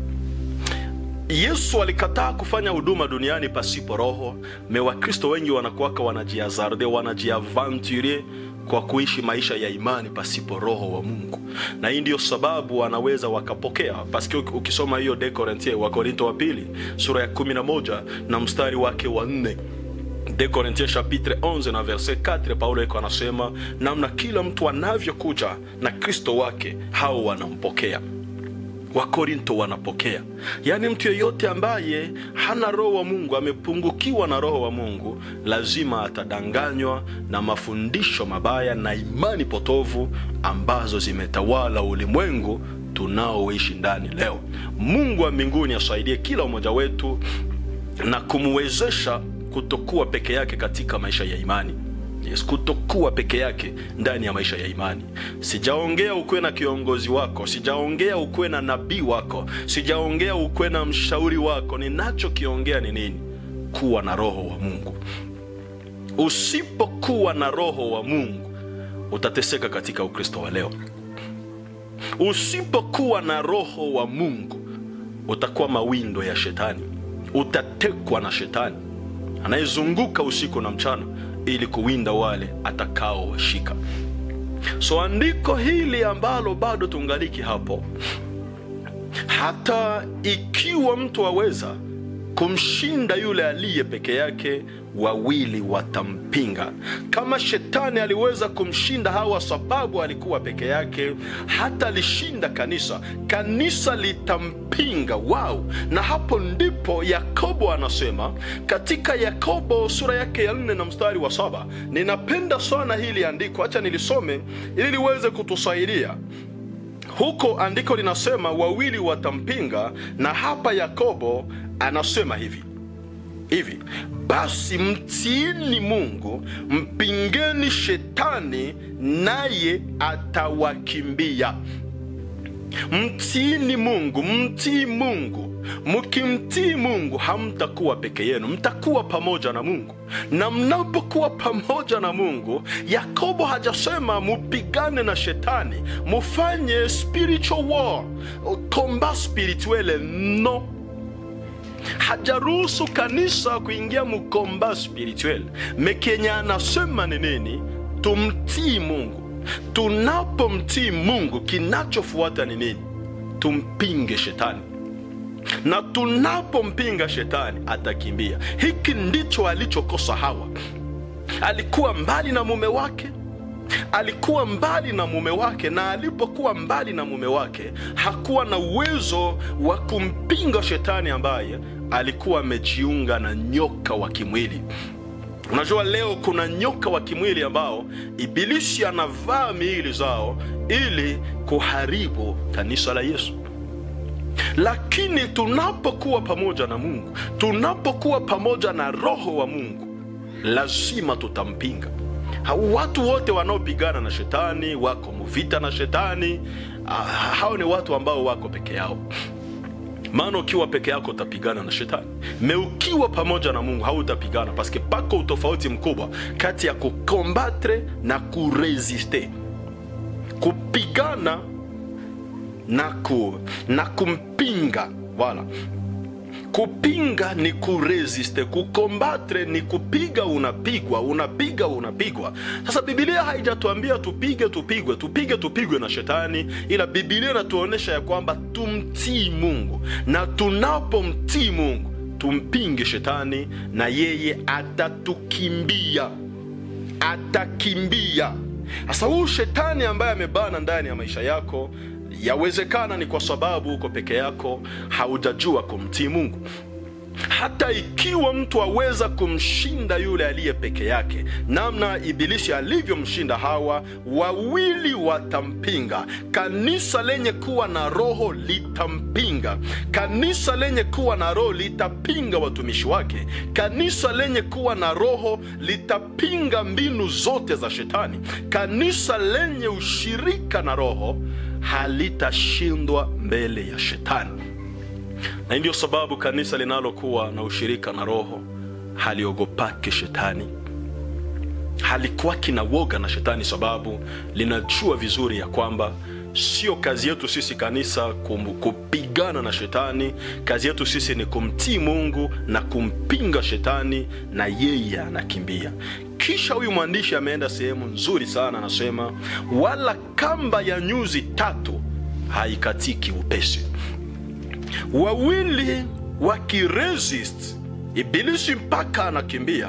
Yesu alikataa kufanya huduma duniani pasipo Roho. Me Wakristo wengi wanakuwaka wanajiazarde, wanajiaventurie kwa kuishi maisha ya imani pasipo roho wa Mungu, na hii ndiyo sababu wanaweza wakapokea. Paske ukisoma hiyo de Korinthie wa Korinto wa pili sura ya 11 na mstari wake wa 4 de Korinthie chapitre 11 na verset 4, Paulo iko anasema namna kila mtu anavyokuja na Kristo wake hao wanampokea Wakorinto wanapokea. Yaani, mtu yeyote ambaye hana roho wa Mungu, amepungukiwa na roho wa Mungu, lazima atadanganywa na mafundisho mabaya na imani potovu ambazo zimetawala ulimwengu tunaoishi ndani leo. Mungu wa mbinguni asaidie kila mmoja wetu na kumwezesha kutokuwa peke yake katika maisha ya imani. Yes, kutokuwa peke yake ndani ya maisha ya imani. Sijaongea ukuwe na kiongozi wako, sijaongea ukuwe na nabii wako, sijaongea ukuwe na mshauri wako. Ninachokiongea ni nini? Kuwa na roho wa Mungu. Usipokuwa na roho wa Mungu utateseka katika Ukristo wa leo. Usipokuwa na roho wa Mungu utakuwa mawindo ya shetani, utatekwa na shetani anayezunguka usiku na mchana ili kuwinda wale atakaowashika. So andiko hili ambalo bado tungaliki hapo, hata ikiwa mtu aweza kumshinda yule aliye peke yake, wawili watampinga. Kama shetani aliweza kumshinda Hawa sababu alikuwa peke yake, hata lishinda kanisa, kanisa litampinga wao. Na hapo ndipo Yakobo anasema katika Yakobo sura yake ya nne na mstari wa saba. Ninapenda sana hili andiko, acha nilisome ili liweze kutusaidia huko. Andiko linasema wawili watampinga, na hapa Yakobo anasema hivi hivi basi mtiini Mungu, mpingeni shetani, naye atawakimbia. Mtiini Mungu, mtii Mungu. Mkimtii Mungu hamtakuwa peke yenu, mtakuwa pamoja na Mungu. Na mnapokuwa pamoja na Mungu, Yakobo hajasema mupigane na shetani, mufanye spiritual war, combat spirituelle, no hajaruhusu kanisa kuingia mukomba spirituel. Mekenye anasema ni nini? Tumtii Mungu. Tunapomtii Mungu, kinachofuata ni nini? Tumpinge shetani, na tunapompinga shetani atakimbia. Hiki ndicho alichokosa Hawa. Alikuwa mbali na mume wake alikuwa mbali na mume wake, na alipokuwa mbali na mume wake hakuwa na uwezo wa kumpinga shetani ambaye alikuwa amejiunga na nyoka wa kimwili. Unajua, leo kuna nyoka wa kimwili ambao ibilisi anavaa miili zao ili kuharibu kanisa la Yesu. Lakini tunapokuwa pamoja na Mungu, tunapokuwa pamoja na Roho wa Mungu, lazima tutampinga. Watu wote wanaopigana na shetani wako muvita na shetani. Hao ni watu ambao wako peke yao. maana ukiwa peke yako utapigana na shetani me ukiwa pamoja na mungu hautapigana paske pako utofauti mkubwa kati ya kukombatre na kuresiste kupigana na, ku, na kumpinga wala kupinga ni kuresiste kukombatre ni kupiga unapigwa unapiga unapigwa sasa bibilia haijatuambia tupige tupigwe tupige tupigwe na shetani ila bibilia inatuonyesha ya kwamba tumtii mungu na tunapomtii mungu tumpinge shetani na yeye atatukimbia atakimbia sasa huu shetani ambaye amebana ndani ya maisha yako yawezekana ni kwa sababu uko peke yako haujajua kumtii mungu hata ikiwa mtu aweza kumshinda yule aliye peke yake namna ibilisi alivyomshinda hawa wawili watampinga kanisa lenye kuwa na roho litampinga kanisa lenye kuwa na roho litapinga watumishi wake kanisa lenye kuwa na roho litapinga mbinu zote za shetani kanisa lenye ushirika na roho halitashindwa mbele ya shetani na hii ndio sababu kanisa linalokuwa na ushirika na roho haliogopake shetani halikuwaki na woga na shetani sababu linajua vizuri ya kwamba sio kazi yetu sisi kanisa kum, kupigana na shetani kazi yetu sisi ni kumtii mungu na kumpinga shetani na yeye anakimbia kisha huyu mwandishi ameenda sehemu nzuri sana anasema wala kamba ya nyuzi tatu haikatiki upesi wawili wakiresist ibilisi mpaka anakimbia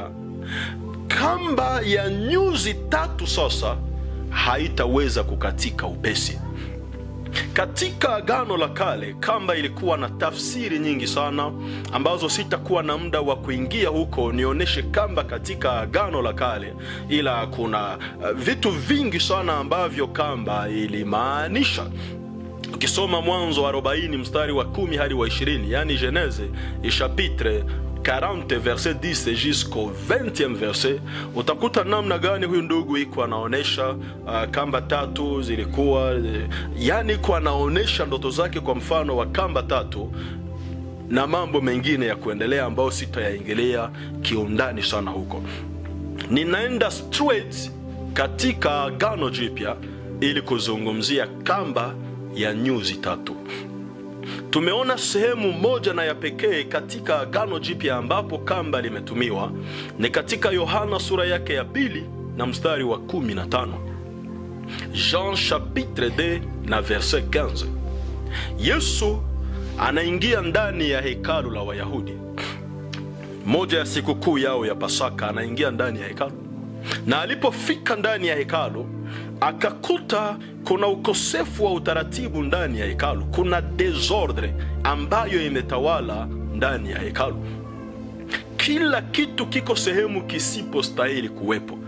kamba ya nyuzi tatu sasa haitaweza kukatika upesi katika agano la kale kamba ilikuwa na tafsiri nyingi sana ambazo sitakuwa na muda wa kuingia huko nionyeshe kamba katika agano la kale ila kuna uh, vitu vingi sana ambavyo kamba ilimaanisha ukisoma mwanzo wa 40 mstari wa 10 hadi wa 20 yani genese chapitre 40 verset 10 jusqu'au 20e verset utakuta namna gani huyu ndugu iko anaonyesha uh, kamba tatu zilikuwa uh, yani iko anaonyesha ndoto zake kwa mfano wa kamba tatu na mambo mengine ya kuendelea ambayo sitayaingilia kiundani sana huko ninaenda straight katika agano jipya ili kuzungumzia kamba ya nyuzi tatu tumeona sehemu moja na ya pekee katika agano jipya ambapo kamba limetumiwa ni katika yohana sura yake ya pili na mstari wa 15 jean chapitre 2 na verset 15 yesu anaingia ndani ya hekalu la wayahudi moja ya sikukuu yao ya pasaka anaingia ndani ya hekalu na alipofika ndani ya hekalu akakuta kuna ukosefu wa utaratibu ndani ya hekalu kuna desordre ambayo imetawala ndani ya hekalu kila kitu kiko sehemu kisipostahili kuwepo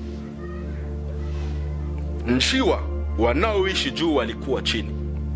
njiwa wanaoishi juu walikuwa chini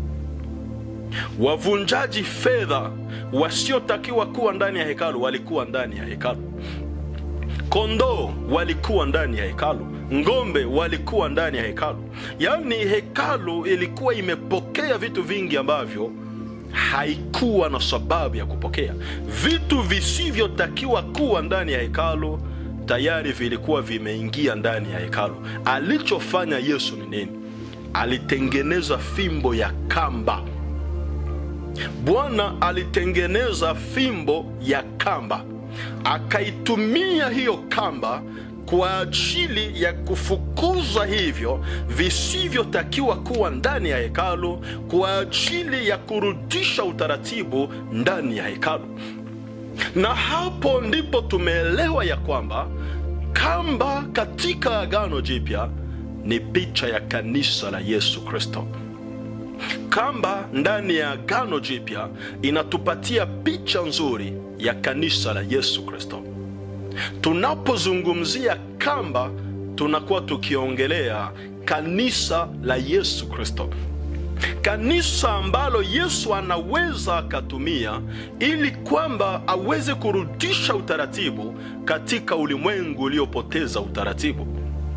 wavunjaji fedha wasiotakiwa kuwa ndani ya hekalu walikuwa ndani ya hekalu kondoo walikuwa ndani ya hekalu ngombe walikuwa ndani ya hekalu yaani hekalu ilikuwa imepokea vitu vingi ambavyo haikuwa na sababu ya kupokea vitu visivyotakiwa kuwa ndani ya hekalu tayari vilikuwa vimeingia ndani ya hekalu alichofanya yesu ni nini alitengeneza fimbo ya kamba bwana alitengeneza fimbo ya kamba akaitumia hiyo kamba kwa ajili ya kufukuza hivyo visivyotakiwa kuwa ndani ya hekalu kwa ajili ya kurudisha utaratibu ndani ya hekalu na hapo ndipo tumeelewa ya kwamba kamba katika agano jipya ni picha ya kanisa la yesu kristo kamba ndani ya agano jipya inatupatia picha nzuri ya kanisa la yesu kristo tunapozungumzia kamba tunakuwa tukiongelea kanisa la yesu kristo kanisa ambalo yesu anaweza akatumia ili kwamba aweze kurudisha utaratibu katika ulimwengu uliopoteza utaratibu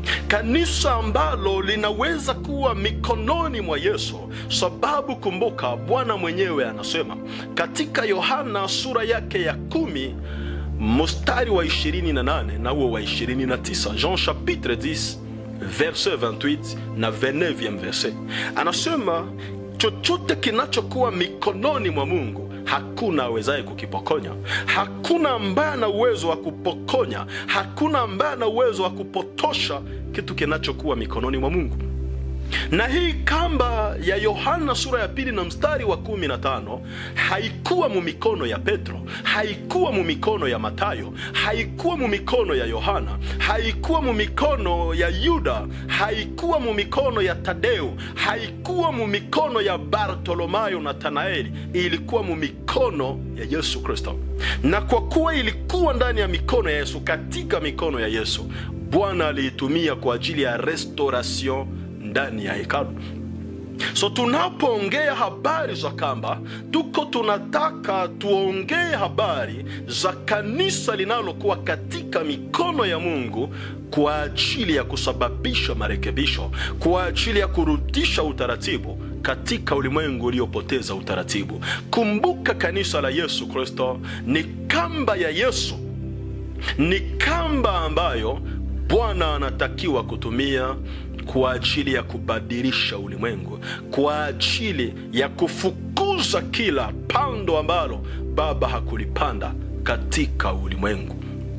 kanisa ambalo linaweza kuwa mikononi mwa Yesu, sababu kumbuka, Bwana mwenyewe anasema katika Yohana sura yake ya kumi mstari wa 28 na huo wa 29, Jean chapitre 10 verset 28 na 29 verset, anasema chochote kinachokuwa mikononi mwa Mungu hakuna awezaye kukipokonya. Hakuna ambaye ana uwezo wa kupokonya, hakuna ambaye ana uwezo wa kupotosha kitu kinachokuwa mikononi mwa Mungu. Na hii kamba ya Yohana sura ya pili na mstari wa kumi na tano haikuwa mu mikono ya Petro, haikuwa mu mikono ya Matayo, haikuwa mu mikono ya Yohana, haikuwa mu mikono ya Yuda, haikuwa mu mikono ya Tadeo, haikuwa mu mikono ya Bartolomayo na Tanaeli, ilikuwa mu mikono ya Yesu Kristo. Na kwa kuwa ilikuwa ndani ya mikono ya Yesu, katika mikono ya Yesu, Bwana aliitumia kwa ajili ya restoration ndani ya hekalu. So tunapoongea habari za kamba, tuko tunataka tuongee habari za kanisa linalokuwa katika mikono ya Mungu kwa ajili ya kusababisha marekebisho, kwa ajili ya kurudisha utaratibu katika ulimwengu uliopoteza utaratibu. Kumbuka, kanisa la Yesu Kristo ni kamba ya Yesu, ni kamba ambayo Bwana anatakiwa kutumia kwa ajili ya kubadilisha ulimwengu, kwa ajili ya kufukuza kila pando ambalo Baba hakulipanda katika ulimwengu.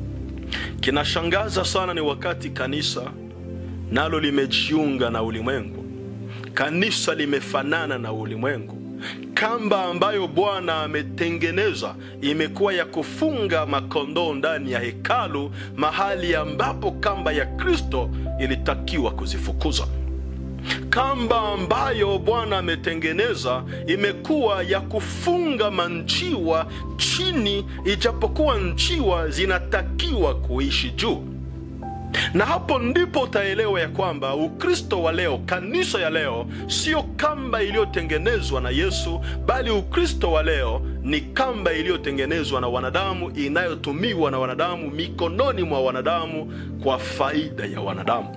Kinashangaza sana ni wakati kanisa nalo limejiunga na ulimwengu, kanisa limefanana na ulimwengu. Kamba ambayo Bwana ametengeneza imekuwa ya kufunga makondoo ndani ya hekalu, mahali ambapo kamba ya Kristo ilitakiwa kuzifukuza. Kamba ambayo Bwana ametengeneza imekuwa ya kufunga manjiwa chini, ijapokuwa njiwa zinatakiwa kuishi juu na hapo ndipo utaelewa ya kwamba Ukristo wa leo, kanisa ya leo, sio kamba iliyotengenezwa na Yesu, bali Ukristo wa leo ni kamba iliyotengenezwa na wanadamu, inayotumiwa na wanadamu, mikononi mwa wanadamu, kwa faida ya wanadamu.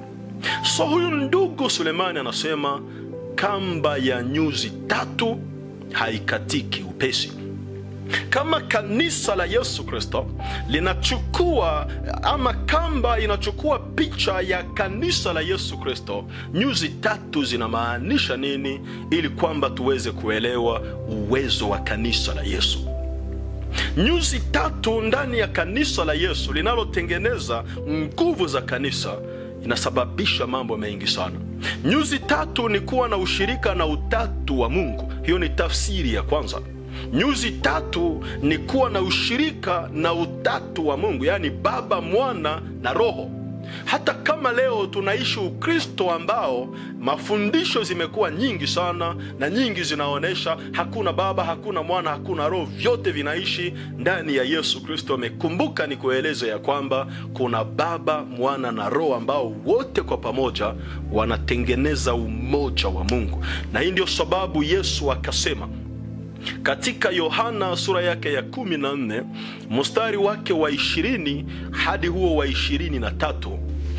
So huyu ndugu Sulemani anasema kamba ya nyuzi tatu haikatiki upesi. Kama kanisa la Yesu Kristo linachukua ama kamba inachukua picha ya kanisa la Yesu Kristo, nyuzi tatu zinamaanisha nini, ili kwamba tuweze kuelewa uwezo wa kanisa la Yesu. Nyuzi tatu ndani ya kanisa la Yesu linalotengeneza nguvu za kanisa inasababisha mambo mengi sana. Nyuzi tatu ni kuwa na ushirika na utatu wa Mungu. Hiyo ni tafsiri ya kwanza. Nyuzi tatu ni kuwa na ushirika na utatu wa Mungu, yaani Baba, Mwana na Roho. Hata kama leo tunaishi Ukristo ambao mafundisho zimekuwa nyingi sana na nyingi zinaonyesha hakuna Baba, hakuna Mwana, hakuna Roho, vyote vinaishi ndani ya Yesu Kristo. Amekumbuka ni kueleza ya kwamba kuna Baba, Mwana na Roho ambao wote kwa pamoja wanatengeneza umoja wa Mungu, na hii ndio sababu Yesu akasema katika Yohana sura yake ya kumi na nne mstari wake wa ishirini hadi huo wa ishirini na tatu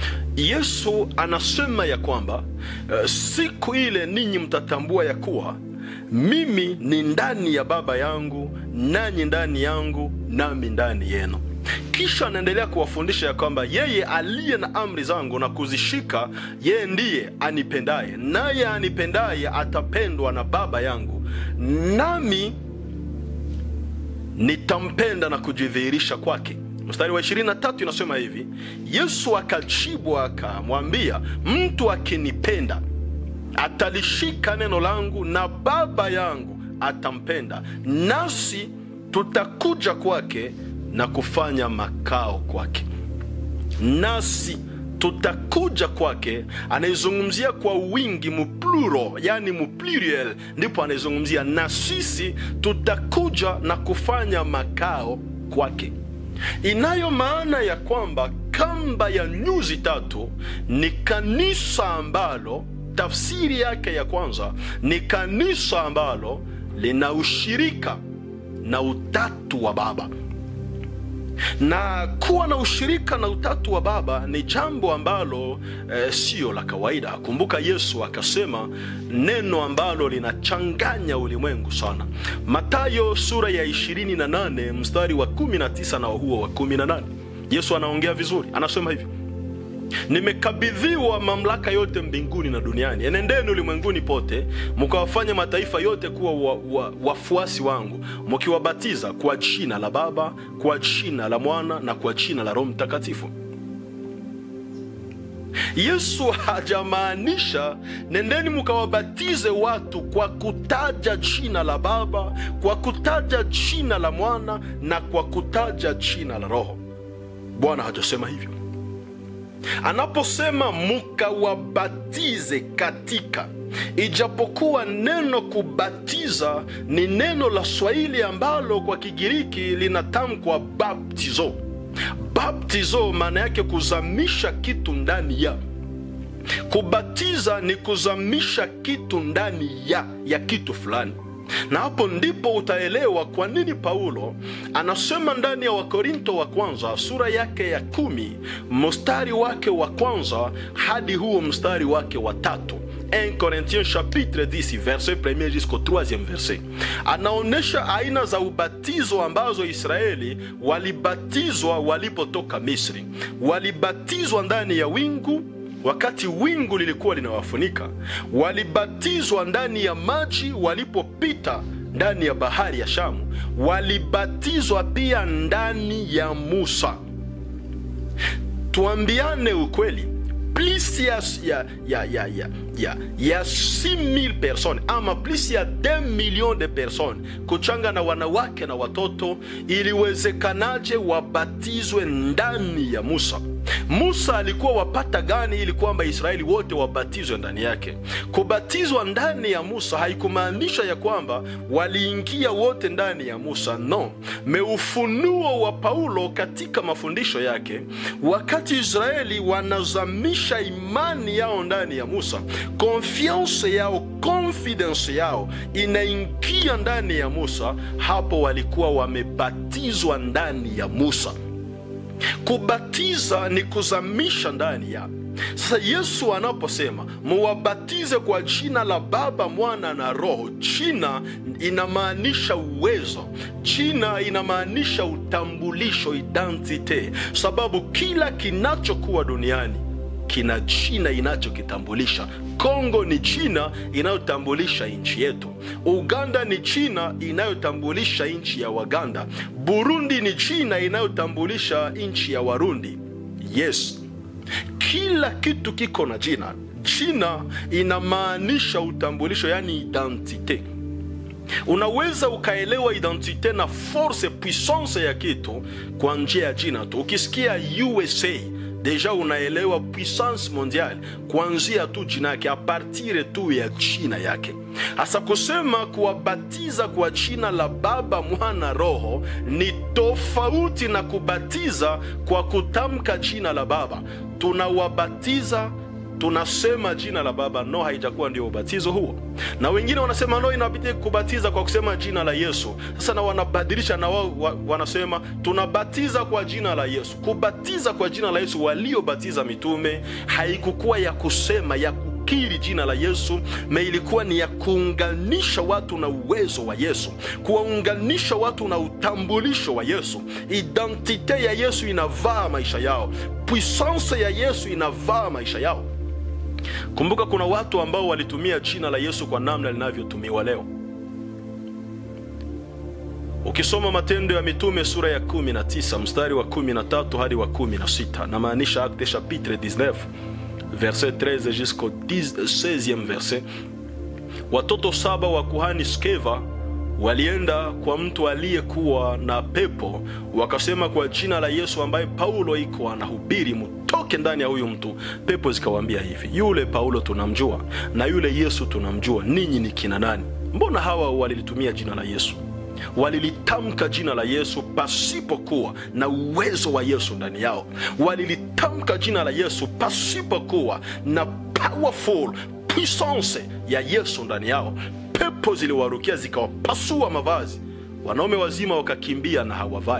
Yesu anasema ya kwamba uh, siku ile ninyi mtatambua ya kuwa mimi ni ndani ya Baba yangu nanyi ndani yangu nami ndani yenu. Kisha anaendelea kuwafundisha ya kwamba yeye aliye na amri zangu na kuzishika, yeye ndiye anipendaye, naye anipendaye atapendwa na Baba yangu, nami nitampenda na kujidhihirisha kwake. Mstari wa 23 inasema hivi: Yesu akajibu akamwambia, mtu akinipenda atalishika neno langu, na Baba yangu atampenda, nasi tutakuja kwake na kufanya makao kwake. Nasi tutakuja kwake, anaizungumzia kwa wingi mupluro, yani mupluriel, ndipo anaizungumzia na sisi tutakuja na kufanya makao kwake, inayo maana ya kwamba kamba ya nyuzi tatu ni kanisa ambalo tafsiri yake ya kwanza ni kanisa ambalo lina ushirika na utatu wa Baba na kuwa na ushirika na utatu wa Baba ni jambo ambalo eh, sio la kawaida. Kumbuka Yesu akasema neno ambalo linachanganya ulimwengu sana. Mathayo sura ya 28 mstari wa 19 na huo wa 18, Yesu anaongea vizuri, anasema hivi Nimekabidhiwa mamlaka yote mbinguni na duniani. Enendeni ulimwenguni pote, mkawafanye mataifa yote kuwa wa, wa, wafuasi wangu, mkiwabatiza kwa jina la Baba, kwa jina la Mwana na kwa jina la Roho Mtakatifu. Yesu hajamaanisha nendeni mkawabatize watu kwa kutaja jina la Baba, kwa kutaja jina la Mwana na kwa kutaja jina la Roho. Bwana hajasema hivyo. Anaposema mukawabatize katika, ijapokuwa neno kubatiza ni neno la Swahili ambalo kwa Kigiriki linatamkwa baptizo. Baptizo maana yake kuzamisha kitu ndani ya. Kubatiza ni kuzamisha kitu ndani ya ya kitu fulani na hapo ndipo utaelewa kwa nini Paulo anasema ndani ya Wakorinto wa kwanza sura yake ya kumi mstari wake wa kwanza hadi huo mstari wake wa tatu 1 Corinthiens chapitre 10 verset 1 jusqu'au 3e verset, anaonyesha aina za ubatizo ambazo Israeli walibatizwa walipotoka Misri. Walibatizwa ndani ya wingu wakati wingu lilikuwa linawafunika. Walibatizwa ndani ya maji walipopita ndani ya bahari ya Shamu. Walibatizwa pia ndani ya Musa. Tuambiane ukweli, plus ya, ya, ya, ya, ya, ya, ya 6000 personnes ama plus ya 2 millions de personnes kuchanga na wanawake na watoto, iliwezekanaje wabatizwe ndani ya Musa? Musa alikuwa wapata gani ili kwamba Israeli wote wabatizwe ndani yake? Kubatizwa ndani ya Musa haikumaanisha ya kwamba waliingia wote ndani ya Musa, no. Meufunuo wa Paulo katika mafundisho yake, wakati Israeli wanazamisha imani yao ndani ya Musa, konfianse yao, confidence yao inaingia ndani ya Musa, hapo walikuwa wamebatizwa ndani ya Musa. Kubatiza ni kuzamisha ndani ya. Sasa Yesu anaposema muwabatize kwa jina la Baba, Mwana na Roho, jina inamaanisha uwezo, jina inamaanisha utambulisho, identite, sababu kila kinachokuwa duniani kina jina inachokitambulisha. Kongo ni jina inayotambulisha nchi yetu. Uganda ni jina inayotambulisha nchi ya Waganda. Burundi ni jina inayotambulisha nchi ya Warundi. Yes, kila kitu kiko na jina. Jina inamaanisha utambulisho, yani identite. Unaweza ukaelewa identite na force puissance ya kitu kwa njia ya jina tu. Ukisikia USA deja unaelewa puissance mondiale kuanzia tu jina yake, a partir tu ya jina yake. Hasa kusema kuwabatiza kwa jina la Baba, Mwana, Roho ni tofauti na kubatiza kwa kutamka jina la Baba. Tunawabatiza tunasema jina la Baba, no, haijakuwa ndio ubatizo huo. Na wengine wanasema no, inabidi kubatiza kwa kusema jina la Yesu. Sasa na wanabadilisha na wao wa, wanasema tunabatiza kwa jina la Yesu. Kubatiza kwa jina la Yesu, waliobatiza mitume haikukuwa ya kusema ya kukiri jina la Yesu, na ilikuwa ni ya kuunganisha watu na uwezo wa Yesu, kuwaunganisha watu na utambulisho wa Yesu. Identite ya Yesu inavaa maisha yao, puissance ya Yesu inavaa maisha yao. Kumbuka kuna watu ambao walitumia jina la Yesu kwa namna linavyotumiwa leo. Ukisoma Matendo ya Mitume sura ya 19 mstari wa 13 hadi wa 16, na maanisha Acte chapitre 19 verset 13 jusqu'au 16e verset, watoto saba wa kuhani Skeva walienda kwa mtu aliyekuwa na pepo, wakasema kwa jina la Yesu ambaye Paulo iko anahubiri, mutoke ndani ya huyu mtu. Pepo zikawaambia hivi, yule Paulo tunamjua na yule Yesu tunamjua, ninyi ni kina nani? Mbona hawa walilitumia jina la Yesu? Walilitamka jina la Yesu pasipokuwa na uwezo wa Yesu ndani yao. Walilitamka jina la Yesu pasipokuwa na powerful puissance ya Yesu ndani yao. Pepo ziliwarukia zikawapasua mavazi, wanaume wazima wakakimbia na hawavai.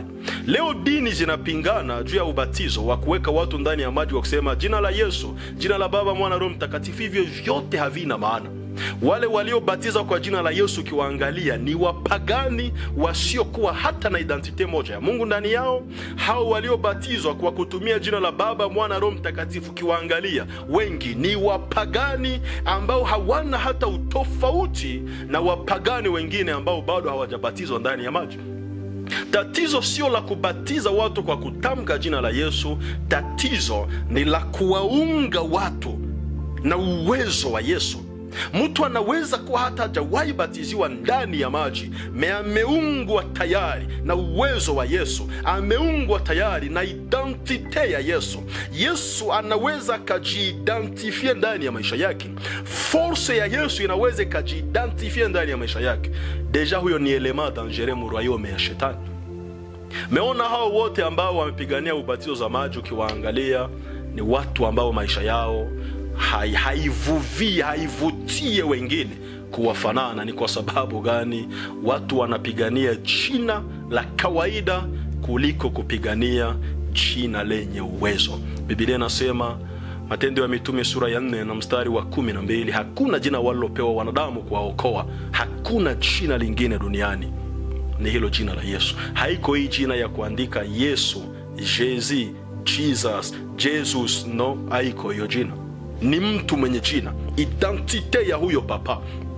leo dini zinapingana juu ya ubatizo wa kuweka watu ndani ya maji wa kusema jina la yesu jina la baba mwana roho mtakatifu hivyo vyote havina maana wale waliobatiza kwa jina la yesu ukiwaangalia ni wapagani wasiokuwa hata na identite moja ya mungu ndani yao hao waliobatizwa kwa kutumia jina la baba mwana roho mtakatifu ukiwaangalia wengi ni wapagani ambao hawana hata utofauti na wapagani wengine ambao bado hawajabatizwa ndani ya maji tatizo sio la kubatiza watu kwa kutamka jina la yesu tatizo ni la kuwaunga watu na uwezo wa yesu mtu anaweza kuwa hata hajawahi batiziwa ndani ya maji me ameungwa tayari na uwezo wa yesu ameungwa tayari na identite ya yesu yesu anaweza akajiidentifie ndani ya maisha yake force ya yesu inaweza ikajiidentifie ndani ya maisha yake deja huyo ni elema dangere mu royaume ya shetani meona hao wote ambao wamepigania ubatizo za maji ukiwaangalia ni watu ambao maisha yao hai- haivuvie haivutie wengine kuwafanana ni kwa sababu gani watu wanapigania jina la kawaida kuliko kupigania jina lenye uwezo bibilia inasema matendo ya mitume sura ya nne na mstari wa kumi na mbili hakuna jina walilopewa wanadamu kuwaokoa hakuna jina lingine duniani ni hilo jina la yesu haiko hii jina ya kuandika yesu jezi jesus jesus no haiko hiyo jina ni mtu mwenye jina identite ya huyo papa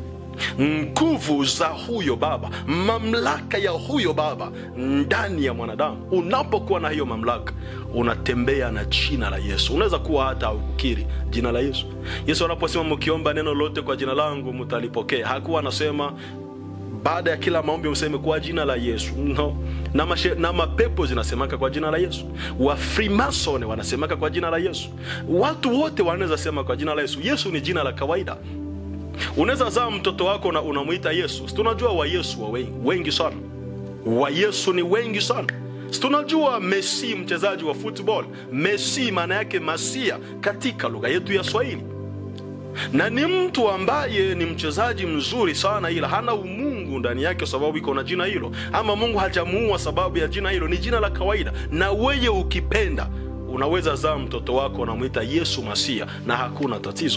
nguvu za huyo baba mamlaka ya huyo baba ndani ya mwanadamu unapokuwa na hiyo mamlaka unatembea na jina la yesu unaweza kuwa hata ukiri jina la yesu yesu anaposema mkiomba neno lote kwa jina langu mtalipokea hakuwa anasema baada ya kila maombi useme kwa jina la yesu no na, mashe, na mapepo zinasemaka kwa jina la yesu wafrimason wanasemaka kwa jina la yesu watu wote wanaweza sema kwa jina la yesu yesu ni jina la kawaida unaweza zaa mtoto wako na unamwita yesu Si tunajua wa yesu wa wengi, wengi sana wa yesu ni wengi sana Si tunajua messi mchezaji wa football messi maana yake masia katika lugha yetu ya swahili na ni mtu ambaye ni mchezaji mzuri sana ila hana umungu ndani yake sababu iko na jina hilo ama mungu hajamuua sababu ya jina hilo ni jina la kawaida na weye ukipenda unaweza zaa mtoto wako unamwita yesu masia na hakuna tatizo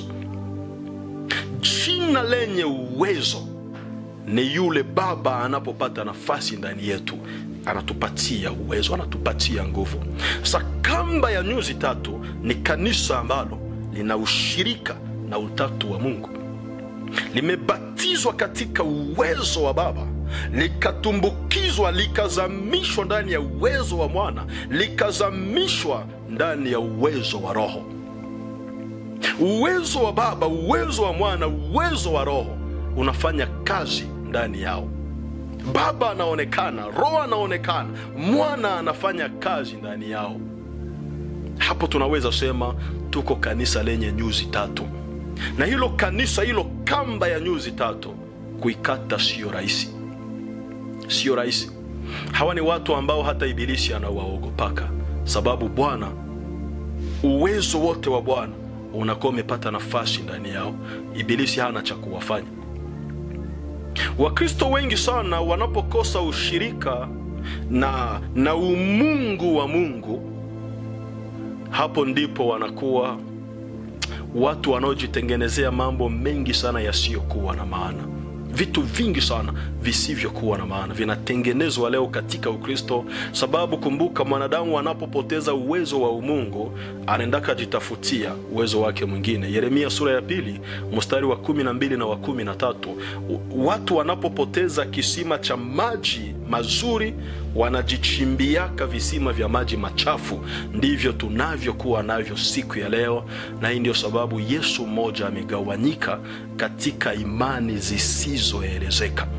jina lenye uwezo ni yule baba anapopata nafasi ndani yetu anatupatia uwezo anatupatia nguvu sa kamba ya nyuzi tatu ni kanisa ambalo lina ushirika na utatu wa mungu limebatizwa katika uwezo wa baba likatumbukizwa likazamishwa ndani ya uwezo wa mwana likazamishwa ndani ya uwezo wa roho uwezo wa baba uwezo wa mwana uwezo wa roho unafanya kazi ndani yao baba anaonekana roho anaonekana mwana anafanya kazi ndani yao hapo tunaweza sema tuko kanisa lenye nyuzi tatu na hilo kanisa hilo kamba ya nyuzi tatu kuikata siyo rahisi siyo rahisi hawa ni watu ambao hata ibilisi anawaogopaka sababu bwana uwezo wote wa bwana unakuwa umepata nafasi ndani yao ibilisi hana cha kuwafanya wakristo wengi sana wanapokosa ushirika na na umungu wa mungu hapo ndipo wanakuwa watu wanaojitengenezea mambo mengi sana yasiyokuwa na maana vitu vingi sana visivyokuwa na maana vinatengenezwa leo katika ukristo sababu kumbuka mwanadamu anapopoteza uwezo wa umungu anaendaka jitafutia uwezo wake mwingine yeremia sura ya pili mstari wa kumi na mbili na wa kumi na tatu watu wanapopoteza kisima cha maji mazuri wanajichimbiaka visima vya maji machafu ndivyo tunavyokuwa navyo siku ya leo na hii ndio sababu yesu mmoja amegawanyika katika imani zisizoelezeka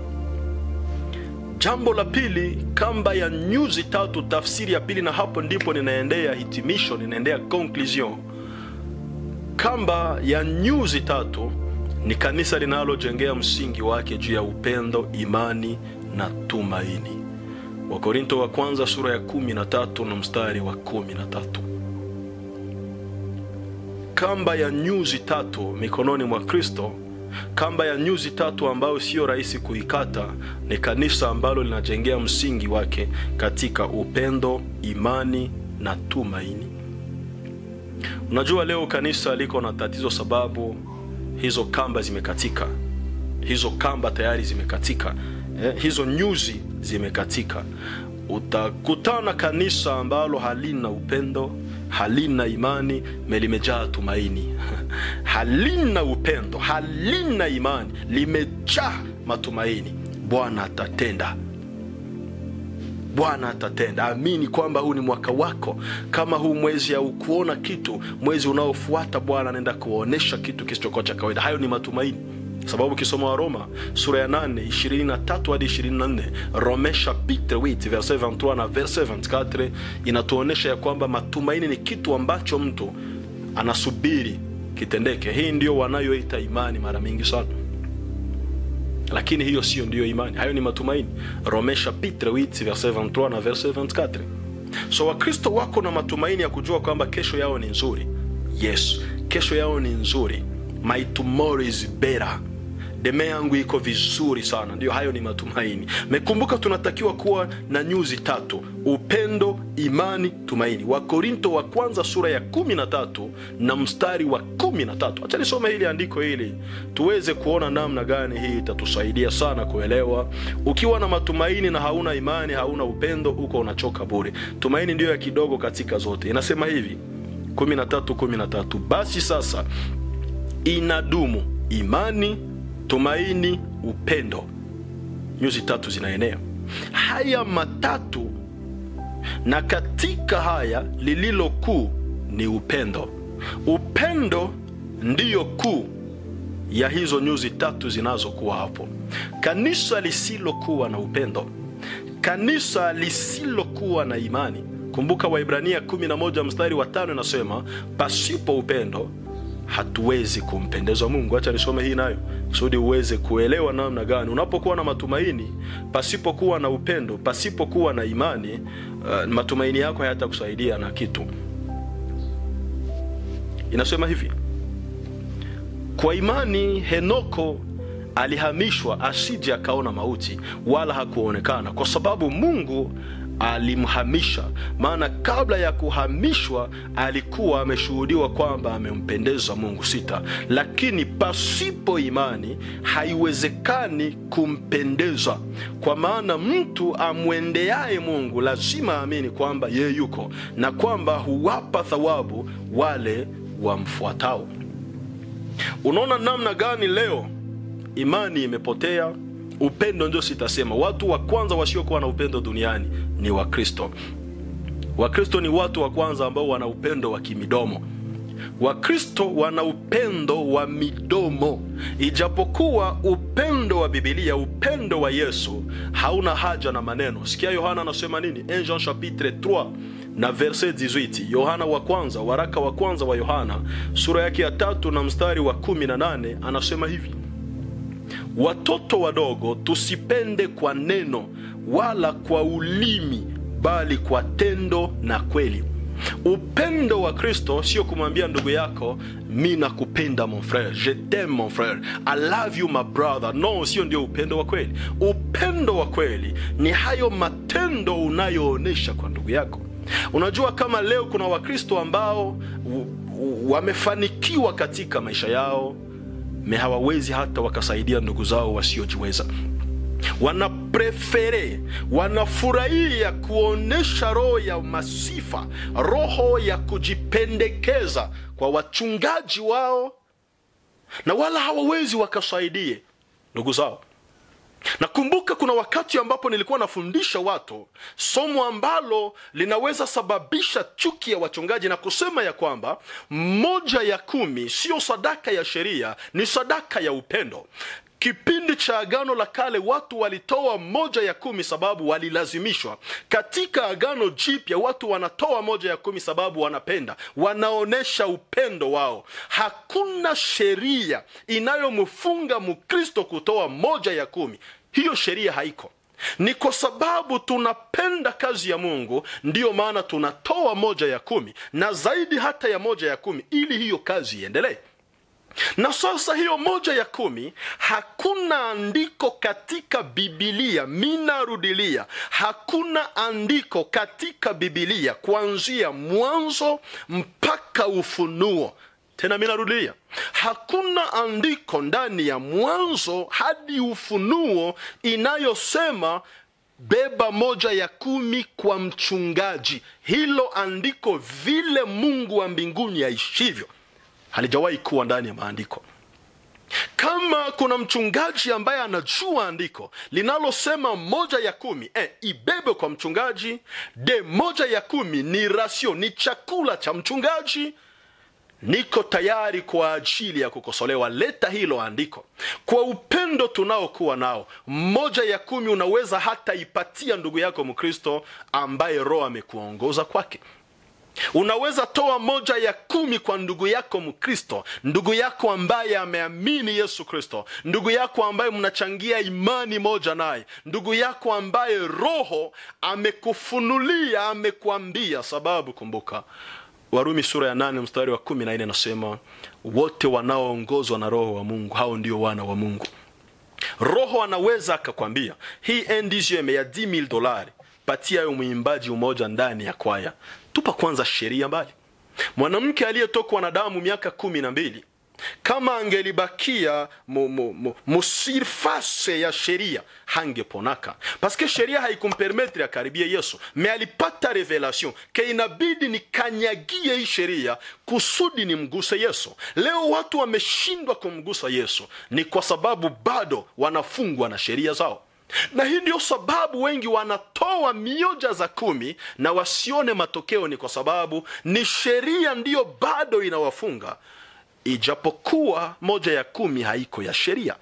jambo la pili kamba ya nyuzi tatu tafsiri ya pili na hapo ndipo ninaendea hitimisho ninaendea conclusion kamba ya nyuzi tatu ni kanisa linalojengea msingi wake juu ya upendo imani na tumaini wakorinto wa kwanza sura ya kumi na tatu na mstari wa kumi na tatu kamba ya nyuzi tatu mikononi mwa kristo Kamba ya nyuzi tatu ambayo sio rahisi kuikata ni kanisa ambalo linajengea msingi wake katika upendo, imani na tumaini. Unajua, leo kanisa liko na tatizo sababu hizo kamba zimekatika, hizo kamba tayari zimekatika, eh, hizo nyuzi zimekatika. Utakutana kanisa ambalo halina upendo, halina imani, limejaa tumaini halina upendo, halina imani, limejaa matumaini. Bwana atatenda, Bwana atatenda. Amini kwamba huu ni mwaka wako. Kama huu mwezi haukuona kitu, mwezi unaofuata Bwana anaenda kuonyesha kitu kisichokuwa cha kawaida. Hayo ni matumaini sababu ukisoma wa Roma sura ya 8 23 hadi 24, Rome chapitre 8 verset 23 na verset 24 inatuonyesha ya kwamba matumaini ni kitu ambacho mtu anasubiri kitendeke. Hii ndio wanayoita imani mara mingi sana, lakini hiyo sio ndiyo imani, hayo ni matumaini. Rome chapitre 8 verset 23 na verset 24. So Wakristo wako na matumaini ya kujua kwamba kesho yao ni nzuri. Yes, kesho yao ni nzuri. My tomorrow is better. Deme yangu iko vizuri sana. Ndio, hayo ni matumaini. Mekumbuka, tunatakiwa kuwa na nyuzi tatu: upendo, imani, tumaini. Wakorinto wa kwanza sura ya kumi na tatu na mstari wa kumi na tatu. Acha nisome hili andiko hili tuweze kuona namna gani hii itatusaidia sana kuelewa. Ukiwa na matumaini na hauna imani, hauna upendo, uko unachoka bure. Tumaini ndiyo ya kidogo katika zote. Inasema hivi 13 13, basi sasa inadumu imani, tumaini, upendo. Nyuzi tatu zinaenea haya matatu, na katika haya lililo kuu ni upendo. Upendo ndiyo kuu ya hizo nyuzi tatu zinazokuwa hapo. Kanisa lisilokuwa na upendo, kanisa lisilokuwa na imani. Kumbuka Waibrania 11 mstari wa tano inasema pasipo upendo hatuwezi kumpendeza Mungu. Acha nisome hii nayo kusudi uweze kuelewa namna gani unapokuwa na matumaini pasipokuwa na upendo, pasipokuwa na imani, uh, matumaini yako hayatakusaidia na kitu. Inasema hivi: kwa imani Henoko alihamishwa asije akaona mauti, wala hakuonekana, kwa sababu Mungu alimhamisha. Maana kabla ya kuhamishwa alikuwa ameshuhudiwa kwamba amempendeza Mungu. Sita, lakini pasipo imani haiwezekani kumpendeza, kwa maana mtu amwendeaye Mungu lazima aamini kwamba yeye yuko na kwamba huwapa thawabu wale wamfuatao. Unaona namna gani leo imani imepotea? Upendo ndio sitasema. Watu wa kwanza wasiokuwa na upendo duniani ni Wakristo. Wakristo ni watu wa kwanza ambao wana upendo wa kimidomo. Wakristo wana upendo wa midomo, ijapokuwa upendo wa Biblia, upendo wa Yesu hauna haja na maneno. Sikia Yohana anasema nini? 1 Jean chapitre 3 na verset 18. Yohana wa kwanza, waraka wa kwanza wa Yohana sura yake ya tatu na mstari wa 18 anasema hivi Watoto wadogo, tusipende kwa neno wala kwa ulimi, bali kwa tendo na kweli. Upendo wa Kristo sio kumwambia ndugu yako mi nakupenda mon frere, je t'aime mon frere, I love you my brother. No, sio ndio upendo wa kweli. Upendo wa kweli ni hayo matendo unayoonyesha kwa ndugu yako. Unajua, kama leo kuna Wakristo ambao wamefanikiwa katika maisha yao me hawawezi hata wakasaidia ndugu zao wasiojiweza. Wanaprefere, wanafurahia kuonyesha roho ya masifa, roho ya kujipendekeza kwa wachungaji wao, na wala hawawezi wakasaidie ndugu zao. Nakumbuka kuna wakati ambapo nilikuwa nafundisha watu somo ambalo linaweza sababisha chuki ya wachungaji na kusema ya kwamba moja ya kumi siyo sadaka ya sheria, ni sadaka ya upendo. Kipindi cha Agano la Kale watu walitoa moja ya kumi sababu walilazimishwa. Katika Agano Jipya watu wanatoa moja ya kumi sababu wanapenda, wanaonyesha upendo wao. Hakuna sheria inayomfunga Mkristo kutoa moja ya kumi. Hiyo sheria haiko. Ni kwa sababu tunapenda kazi ya Mungu, ndiyo maana tunatoa moja ya kumi na zaidi hata ya moja ya kumi, ili hiyo kazi iendelee. na sasa hiyo moja ya kumi hakuna andiko katika bibilia minarudilia hakuna andiko katika bibilia kuanzia mwanzo mpaka ufunuo tena minarudilia hakuna andiko ndani ya mwanzo hadi ufunuo inayosema beba moja ya kumi kwa mchungaji hilo andiko vile mungu wa mbinguni aishivyo halijawahi kuwa ndani ya maandiko kama kuna mchungaji ambaye anajua andiko linalosema moja ya kumi eh, ibebe kwa mchungaji de moja ya kumi ni rasio ni chakula cha mchungaji niko tayari kwa ajili ya kukosolewa leta hilo andiko kwa upendo tunaokuwa nao moja ya kumi unaweza hata ipatia ndugu yako mkristo ambaye roho amekuongoza kwake unaweza toa moja ya kumi kwa ndugu yako mkristo ndugu yako ambaye ameamini yesu kristo ndugu yako ambaye mnachangia imani moja naye ndugu yako ambaye roho amekufunulia amekuambia sababu kumbuka warumi sura ya nane mstari wa kumi na nne nasema wote wanaoongozwa na roho wa mungu hao ndio wana wa mungu roho anaweza akakwambia hii ndgm ya 10000 dolari patia yo mwimbaji umoja ndani ya kwaya tupa kwanza sheria mbali mwanamke aliyetokwa na damu miaka kumi na mbili kama angelibakia mu- mu- mu- musirfase ya sheria hangeponaka paske sheria haikumpermetre akaribie yesu me alipata revelation ke inabidi nikanyagie hii sheria kusudi nimguse yesu leo watu wameshindwa kumgusa yesu ni kwa sababu bado wanafungwa na sheria zao na hii ndio sababu wengi wanatoa mioja za kumi na wasione matokeo ni kwa sababu ni sheria ndiyo bado inawafunga ijapokuwa moja ya kumi haiko ya sheria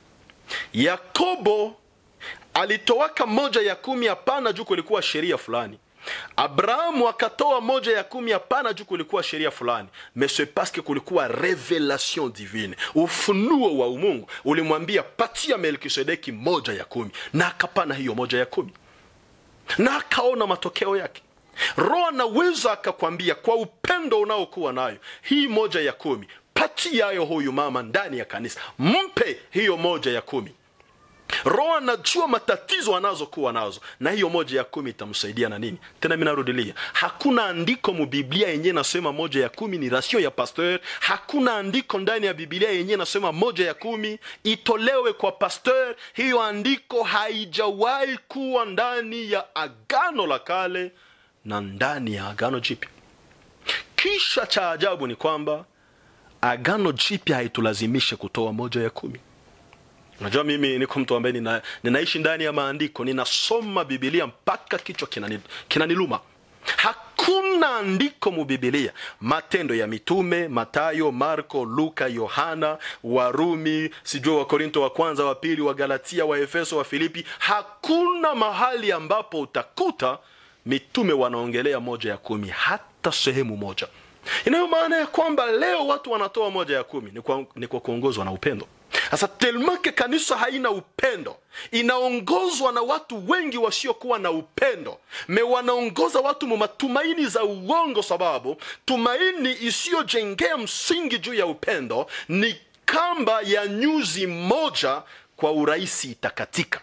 yakobo alitowaka moja ya kumi hapana juu kulikuwa sheria fulani abrahamu akatoa moja ya kumi hapana juu kulikuwa sheria fulani mais c'est parce que kulikuwa revelation divine ufunuo wa umungu ulimwambia patia melkisedeki moja ya kumi na akapana hiyo moja ya kumi na akaona matokeo yake roho anaweza akakwambia kwa upendo unaokuwa nayo hii moja ya kumi patiayo huyu mama ndani ya kanisa mpe hiyo moja ya kumi roho anajua matatizo anazokuwa nazo na hiyo moja ya kumi itamsaidia na nini tena minarudilia hakuna andiko mubiblia yenyewe nasema moja ya kumi ni rasio ya pasteur hakuna andiko ndani ya biblia yenyewe nasema moja ya kumi itolewe kwa pasteur hiyo andiko haijawahi kuwa ndani ya agano la kale na ndani ya agano jipya kisha cha ajabu ni kwamba agano jipya haitulazimishe kutoa moja ya kumi unajua mimi niko mtu ambaye nina, ninaishi ndani ya maandiko ninasoma bibilia mpaka kichwa kinani- kinaniluma hakuna andiko mubibilia matendo ya mitume matayo marko luka yohana warumi sijui wakorinto wa kwanza wa pili wa galatia wa efeso wa filipi hakuna mahali ambapo utakuta mitume wanaongelea moja ya kumi hata sehemu moja inayo maana ya kwamba leo watu wanatoa moja ya kumi ni kwa, ni kwa kuongozwa na upendo sasa telmake kanisa haina upendo inaongozwa na watu wengi wasiokuwa na upendo me wanaongoza watu mu matumaini za uongo sababu tumaini isiyojengea msingi juu ya upendo ni kamba ya nyuzi moja kwa urahisi itakatika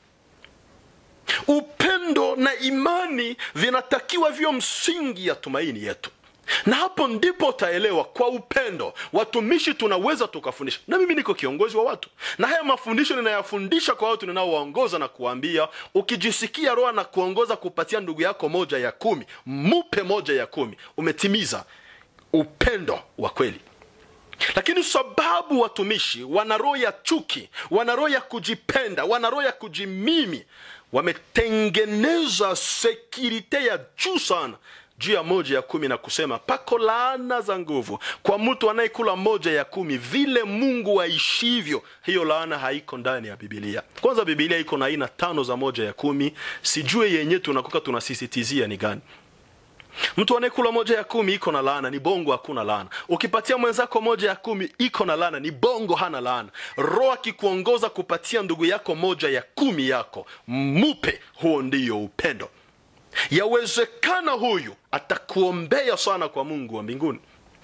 upendo na imani vinatakiwa vyo msingi ya tumaini yetu na hapo ndipo utaelewa kwa upendo watumishi tunaweza tukafundisha na mimi niko kiongozi wa watu na haya mafundisho ninayafundisha kwa watu ninaowaongoza na kuwaambia ukijisikia roho na kuongoza kupatia ndugu yako moja ya kumi mupe moja ya kumi umetimiza upendo wa kweli lakini sababu watumishi wana roho ya chuki wana roho ya kujipenda wana roho ya kujimimi wametengeneza sekirite ya juu sana juu ya moja ya kumi na kusema pako laana za nguvu kwa mtu anayekula moja ya kumi vile mungu aishivyo hiyo laana haiko ndani ya bibilia kwanza bibilia iko na aina tano za moja ya kumi sijue yenye tunakuka tunasisitizia ni gani mtu anayekula moja ya kumi iko na laana ni bongo hakuna laana ukipatia mwenzako moja ya kumi iko na laana ni bongo hana laana roho akikuongoza kupatia ndugu yako moja ya kumi yako mupe huo ndiyo upendo yawezekana huyu atakuombea sana kwa mungu wa mbinguni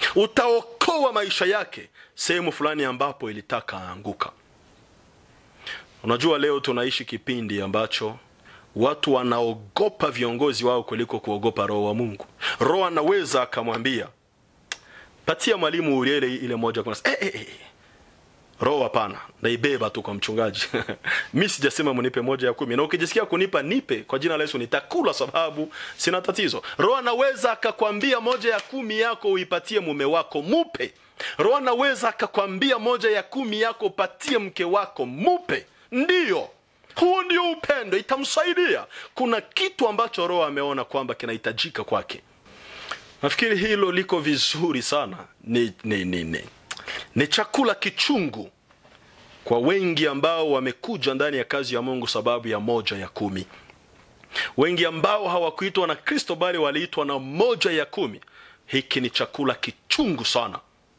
utaokoa maisha yake sehemu fulani ambapo ilitaka aanguka unajua leo tunaishi kipindi ambacho watu wanaogopa viongozi wao kuliko kuogopa roho wa mungu roho anaweza akamwambia patia mwalimu uriele ile moja kuna eh, eh, eh. roho hapana naibeba tu kwa mchungaji mi sijasema munipe moja ya kumi na ukijisikia kunipa nipe kwa jina la yesu nitakula sababu sina tatizo roho anaweza akakwambia moja ya kumi yako uipatie mume wako mupe roho anaweza akakwambia moja ya kumi yako upatie mke wako mupe ndiyo huu ndio upendo itamsaidia kuna kitu ambacho roho ameona kwamba kinahitajika kwake nafikiri hilo liko vizuri sana ni, ni, ni, ni. ni chakula kichungu kwa wengi ambao wamekuja ndani ya kazi ya mungu sababu ya moja ya kumi wengi ambao hawakuitwa na kristo bali waliitwa na moja ya kumi hiki ni chakula kichungu sana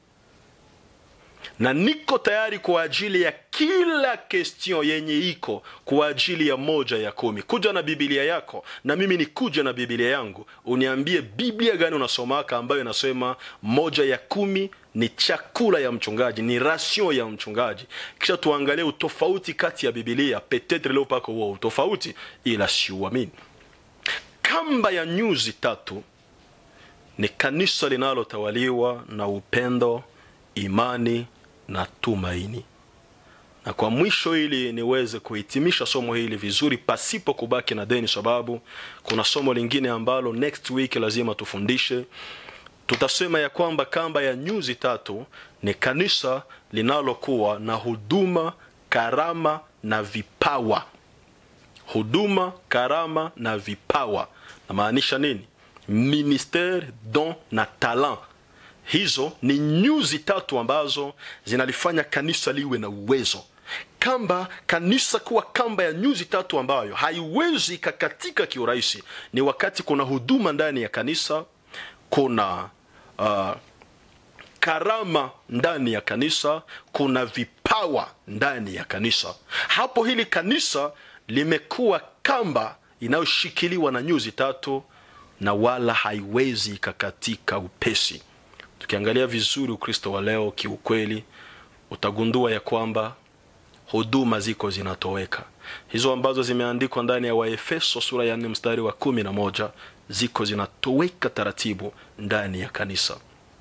na niko tayari kwa ajili ya kila question yenye iko kwa ajili ya moja ya kumi kuja na bibilia yako na mimi nikuja na bibilia yangu uniambie biblia gani unasomaka ambayo inasema moja ya kumi ni chakula ya mchungaji ni ration ya mchungaji kisha tuangalie utofauti kati ya bibilia petetre leo pako huo utofauti ila siuamini kamba ya nyuzi tatu ni kanisa linalotawaliwa na upendo imani na tumaini na kwa mwisho ili niweze kuhitimisha somo hili vizuri pasipo kubaki na deni sababu kuna somo lingine ambalo next week lazima tufundishe tutasema ya kwamba kamba ya nyuzi tatu ni kanisa linalokuwa na huduma karama na vipawa huduma karama na vipawa namaanisha nini ministere don na talent hizo ni nyuzi tatu ambazo zinalifanya kanisa liwe na uwezo kamba kanisa kuwa kamba ya nyuzi tatu ambayo haiwezi ikakatika kiurahisi ni wakati kuna huduma ndani ya kanisa kuna uh, karama ndani ya kanisa kuna vipawa ndani ya kanisa hapo hili kanisa limekuwa kamba inayoshikiliwa na nyuzi tatu na wala haiwezi ikakatika upesi tukiangalia vizuri ukristo wa leo kiukweli utagundua ya kwamba huduma ziko zinatoweka hizo ambazo zimeandikwa ndani ya waefeso sura ya nne mstari wa kumi na moja ziko zinatoweka taratibu ndani ya kanisa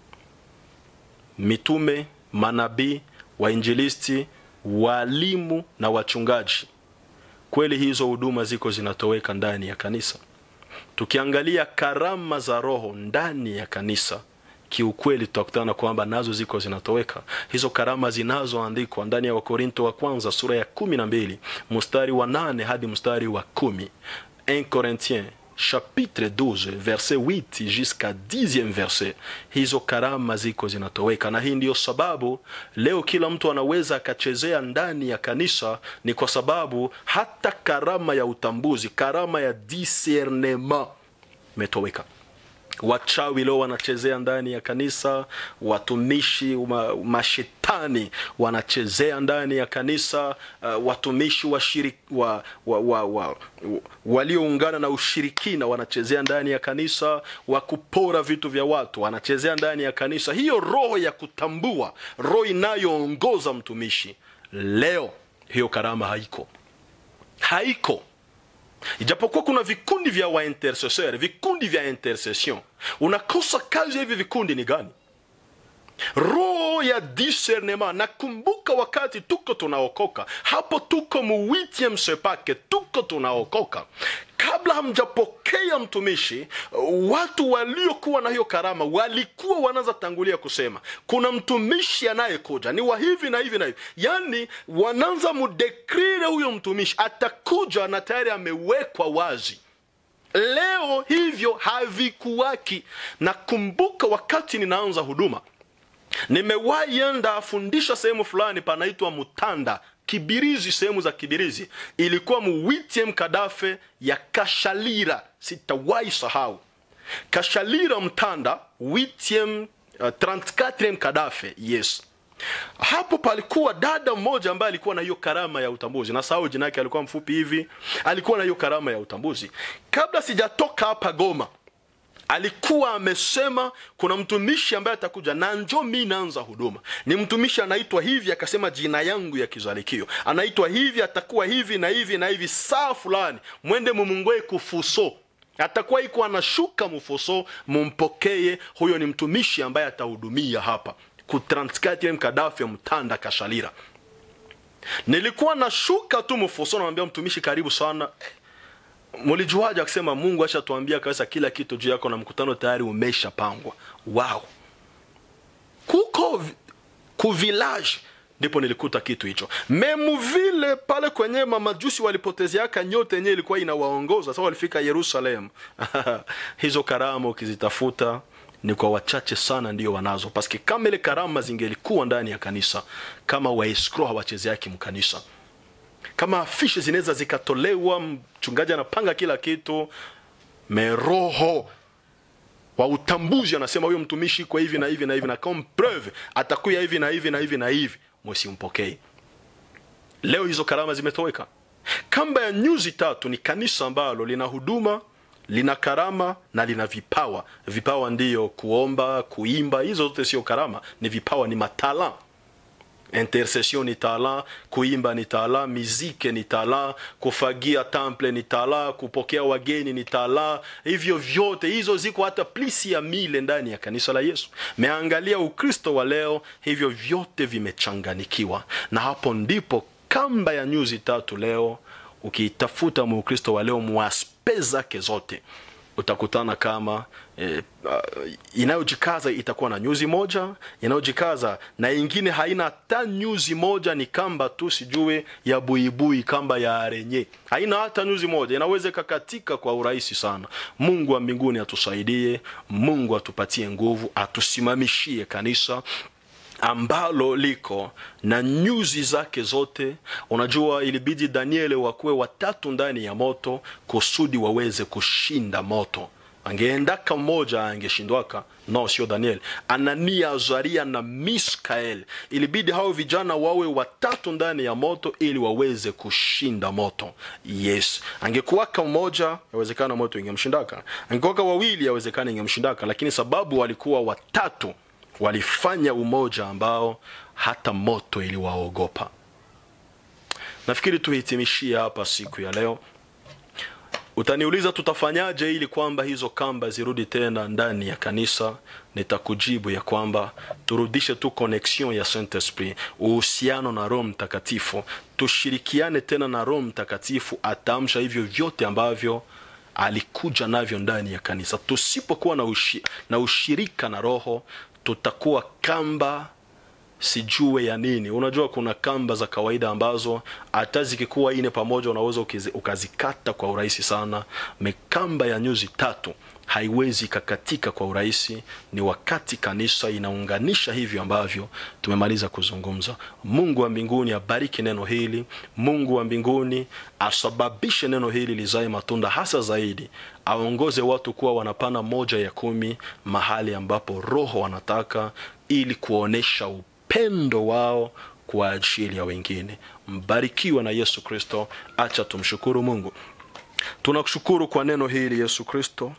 mitume manabii wainjilisti walimu na wachungaji kweli hizo huduma ziko zinatoweka ndani ya kanisa tukiangalia karama za roho ndani ya kanisa kiukweli tutakutana kwamba nazo ziko zinatoweka hizo karama zinazoandikwa ndani ya wakorinto wa kwanza sura ya kumi na mbili mstari wa nane hadi mstari wa kumi 1 Corinthiens chapitre 12 verset 8 jusqu'à 10e verset hizo karama ziko zinatoweka na hii ndiyo sababu leo kila mtu anaweza akachezea ndani ya kanisa ni kwa sababu hata karama ya utambuzi karama ya discernement imetoweka wachawi leo wanachezea ndani ya kanisa watumishi ma, mashetani wanachezea ndani ya kanisa uh, watumishi wa shiri, wa, wa, wa, wa, walioungana na ushirikina wanachezea ndani ya kanisa wa kupora vitu vya watu wanachezea ndani ya kanisa hiyo roho ya kutambua roho inayoongoza mtumishi leo hiyo karama haiko haiko ijapokuwa kuna vikundi vya waintercesseur vikundi vya intercession unakosa kazi ya hivi vikundi ni gani roho ya discernement nakumbuka wakati tuko tunaokoka hapo tuko mu 8 sepake tuko tunaokoka kabla hamjapokea mtumishi watu waliokuwa na hiyo karama walikuwa wanaanza tangulia kusema kuna mtumishi anayekuja ni wa hivi na hivi na hivi yaani wanaanza mudekrire huyo mtumishi atakuja na tayari amewekwa wazi leo hivyo havikuwaki nakumbuka wakati ninaanza huduma nimewahi enda afundisha sehemu fulani panaitwa mutanda kibirizi sehemu za kibirizi ilikuwa muwitiem kadafe ya kashalira sitawahi sahau kashalira mtanda witiem uh, 34 kadafe yes hapo palikuwa dada mmoja ambaye alikuwa na hiyo karama ya utambuzi na sahau jina yake alikuwa mfupi hivi alikuwa na hiyo karama ya utambuzi kabla sijatoka hapa goma alikuwa amesema kuna mtumishi ambaye atakuja na njo mi naanza huduma ni mtumishi anaitwa hivi akasema jina yangu ya kizalikio anaitwa hivi atakuwa hivi na hivi na hivi saa fulani mwende mumungoe kufuso atakuwa iko anashuka mufuso mumpokeye huyo ni mtumishi ambaye atahudumia hapa ku 34 mkadafi ya mtanda kashalira nilikuwa nashuka tu mfuso namwambia mtumishi karibu sana mlijuaje akisema mungu ashatuambia kabisa kila kitu juu yako na mkutano tayari umeshapangwa wow kuko vi- ku village ndipo nilikuta kitu hicho memu vile pale kwenye mamajusi walipotezeaka nyote yenyewe ilikuwa inawaongoza sasa walifika yerusalem hizo karama ukizitafuta ni kwa wachache sana ndio wanazo paske kama ile karama zingelikuwa ndani ya kanisa kama waeskro hawachezeaki mkanisa kama afishe zinaweza zikatolewa mchungaji anapanga kila kitu meroho wa utambuzi anasema huyo mtumishi kwa hivi na hivi na hivi na comme preuve atakuya hivi na hivi na hivi na hivi msimpokei leo hizo karama zimetoweka kamba ya nyuzi tatu ni kanisa ambalo lina huduma lina karama na lina vipawa vipawa ndiyo kuomba kuimba hizo zote sio karama ni vipawa ni matala intercession ni tala kuimba ni tala mizike ni tala kufagia temple ni tala kupokea wageni ni tala hivyo vyote hizo ziko hata plisi ya mile ndani ya kanisa la yesu meangalia ukristo wa leo hivyo vyote vimechanganikiwa na hapo ndipo kamba ya nyuzi tatu leo ukiitafuta muukristo wa leo mwaspe zake zote utakutana kama eh, uh, inayojikaza itakuwa na nyuzi moja inayojikaza na ingine haina hata nyuzi moja ni kamba tu sijue ya buibui kamba ya arenye haina hata nyuzi moja inaweza ikakatika kwa urahisi sana mungu wa mbinguni atusaidie mungu atupatie nguvu atusimamishie kanisa ambalo liko na nyuzi zake zote unajua ilibidi danieli wakuwe watatu ndani ya moto kusudi waweze kushinda moto angeendaka mmoja angeshindwaka no sio daniel anania azaria na miskael ilibidi hao vijana wawe watatu ndani ya moto ili waweze kushinda moto yes angekuwaka mmoja yawezekana moto ingemshindaka angekuwaka wawili yawezekana ingemshindaka lakini sababu walikuwa watatu walifanya umoja ambao hata moto iliwaogopa nafikiri tuhitimishie hapa siku ya leo utaniuliza tutafanyaje ili kwamba hizo kamba zirudi tena ndani ya kanisa nitakujibu ya kwamba turudishe tu connection ya saint esprit uhusiano na roho mtakatifu tushirikiane tena na roho mtakatifu ataamsha hivyo vyote ambavyo alikuja navyo ndani ya kanisa tusipokuwa na, ushi, na ushirika na roho tutakuwa kamba sijue ya nini unajua kuna kamba za kawaida ambazo hata zikikuwa ine pamoja unaweza ukizi- ukazikata kwa urahisi sana mekamba ya nyuzi tatu haiwezi ikakatika kwa urahisi ni wakati kanisa inaunganisha hivyo ambavyo tumemaliza kuzungumza mungu wa mbinguni abariki neno hili mungu wa mbinguni asababishe neno hili lizae matunda hasa zaidi aongoze watu kuwa wanapana moja ya kumi mahali ambapo roho wanataka ili kuonesha upendo wao kwa ajili ya wengine mbarikiwa na yesu kristo acha tumshukuru mungu tunakushukuru kwa neno hili yesu kristo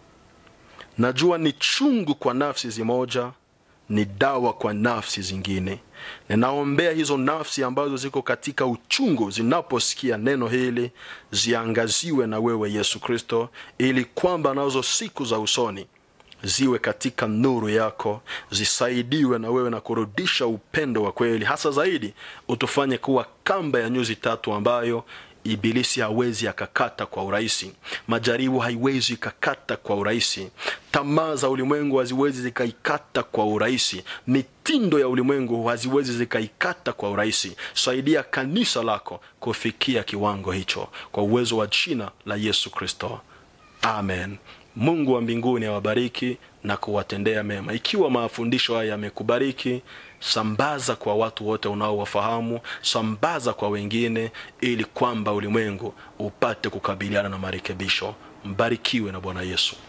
najua ni chungu kwa nafsi zimoja ni dawa kwa nafsi zingine ninaombea hizo nafsi ambazo ziko katika uchungu zinaposikia neno hili ziangaziwe na wewe yesu kristo ili kwamba nazo siku za usoni ziwe katika nuru yako zisaidiwe na wewe na kurudisha upendo wa kweli hasa zaidi utufanye kuwa kamba ya nyuzi tatu ambayo ibilisi hawezi akakata kwa urahisi majaribu haiwezi ikakata kwa urahisi tamaa za ulimwengu haziwezi zikaikata kwa urahisi mitindo ya ulimwengu haziwezi zikaikata kwa urahisi saidia kanisa lako kufikia kiwango hicho kwa uwezo wa jina la yesu kristo amen mungu wa mbinguni awabariki na kuwatendea mema ikiwa mafundisho haya yamekubariki sambaza kwa watu wote unaowafahamu sambaza kwa wengine ili kwamba ulimwengu upate kukabiliana na marekebisho mbarikiwe na bwana yesu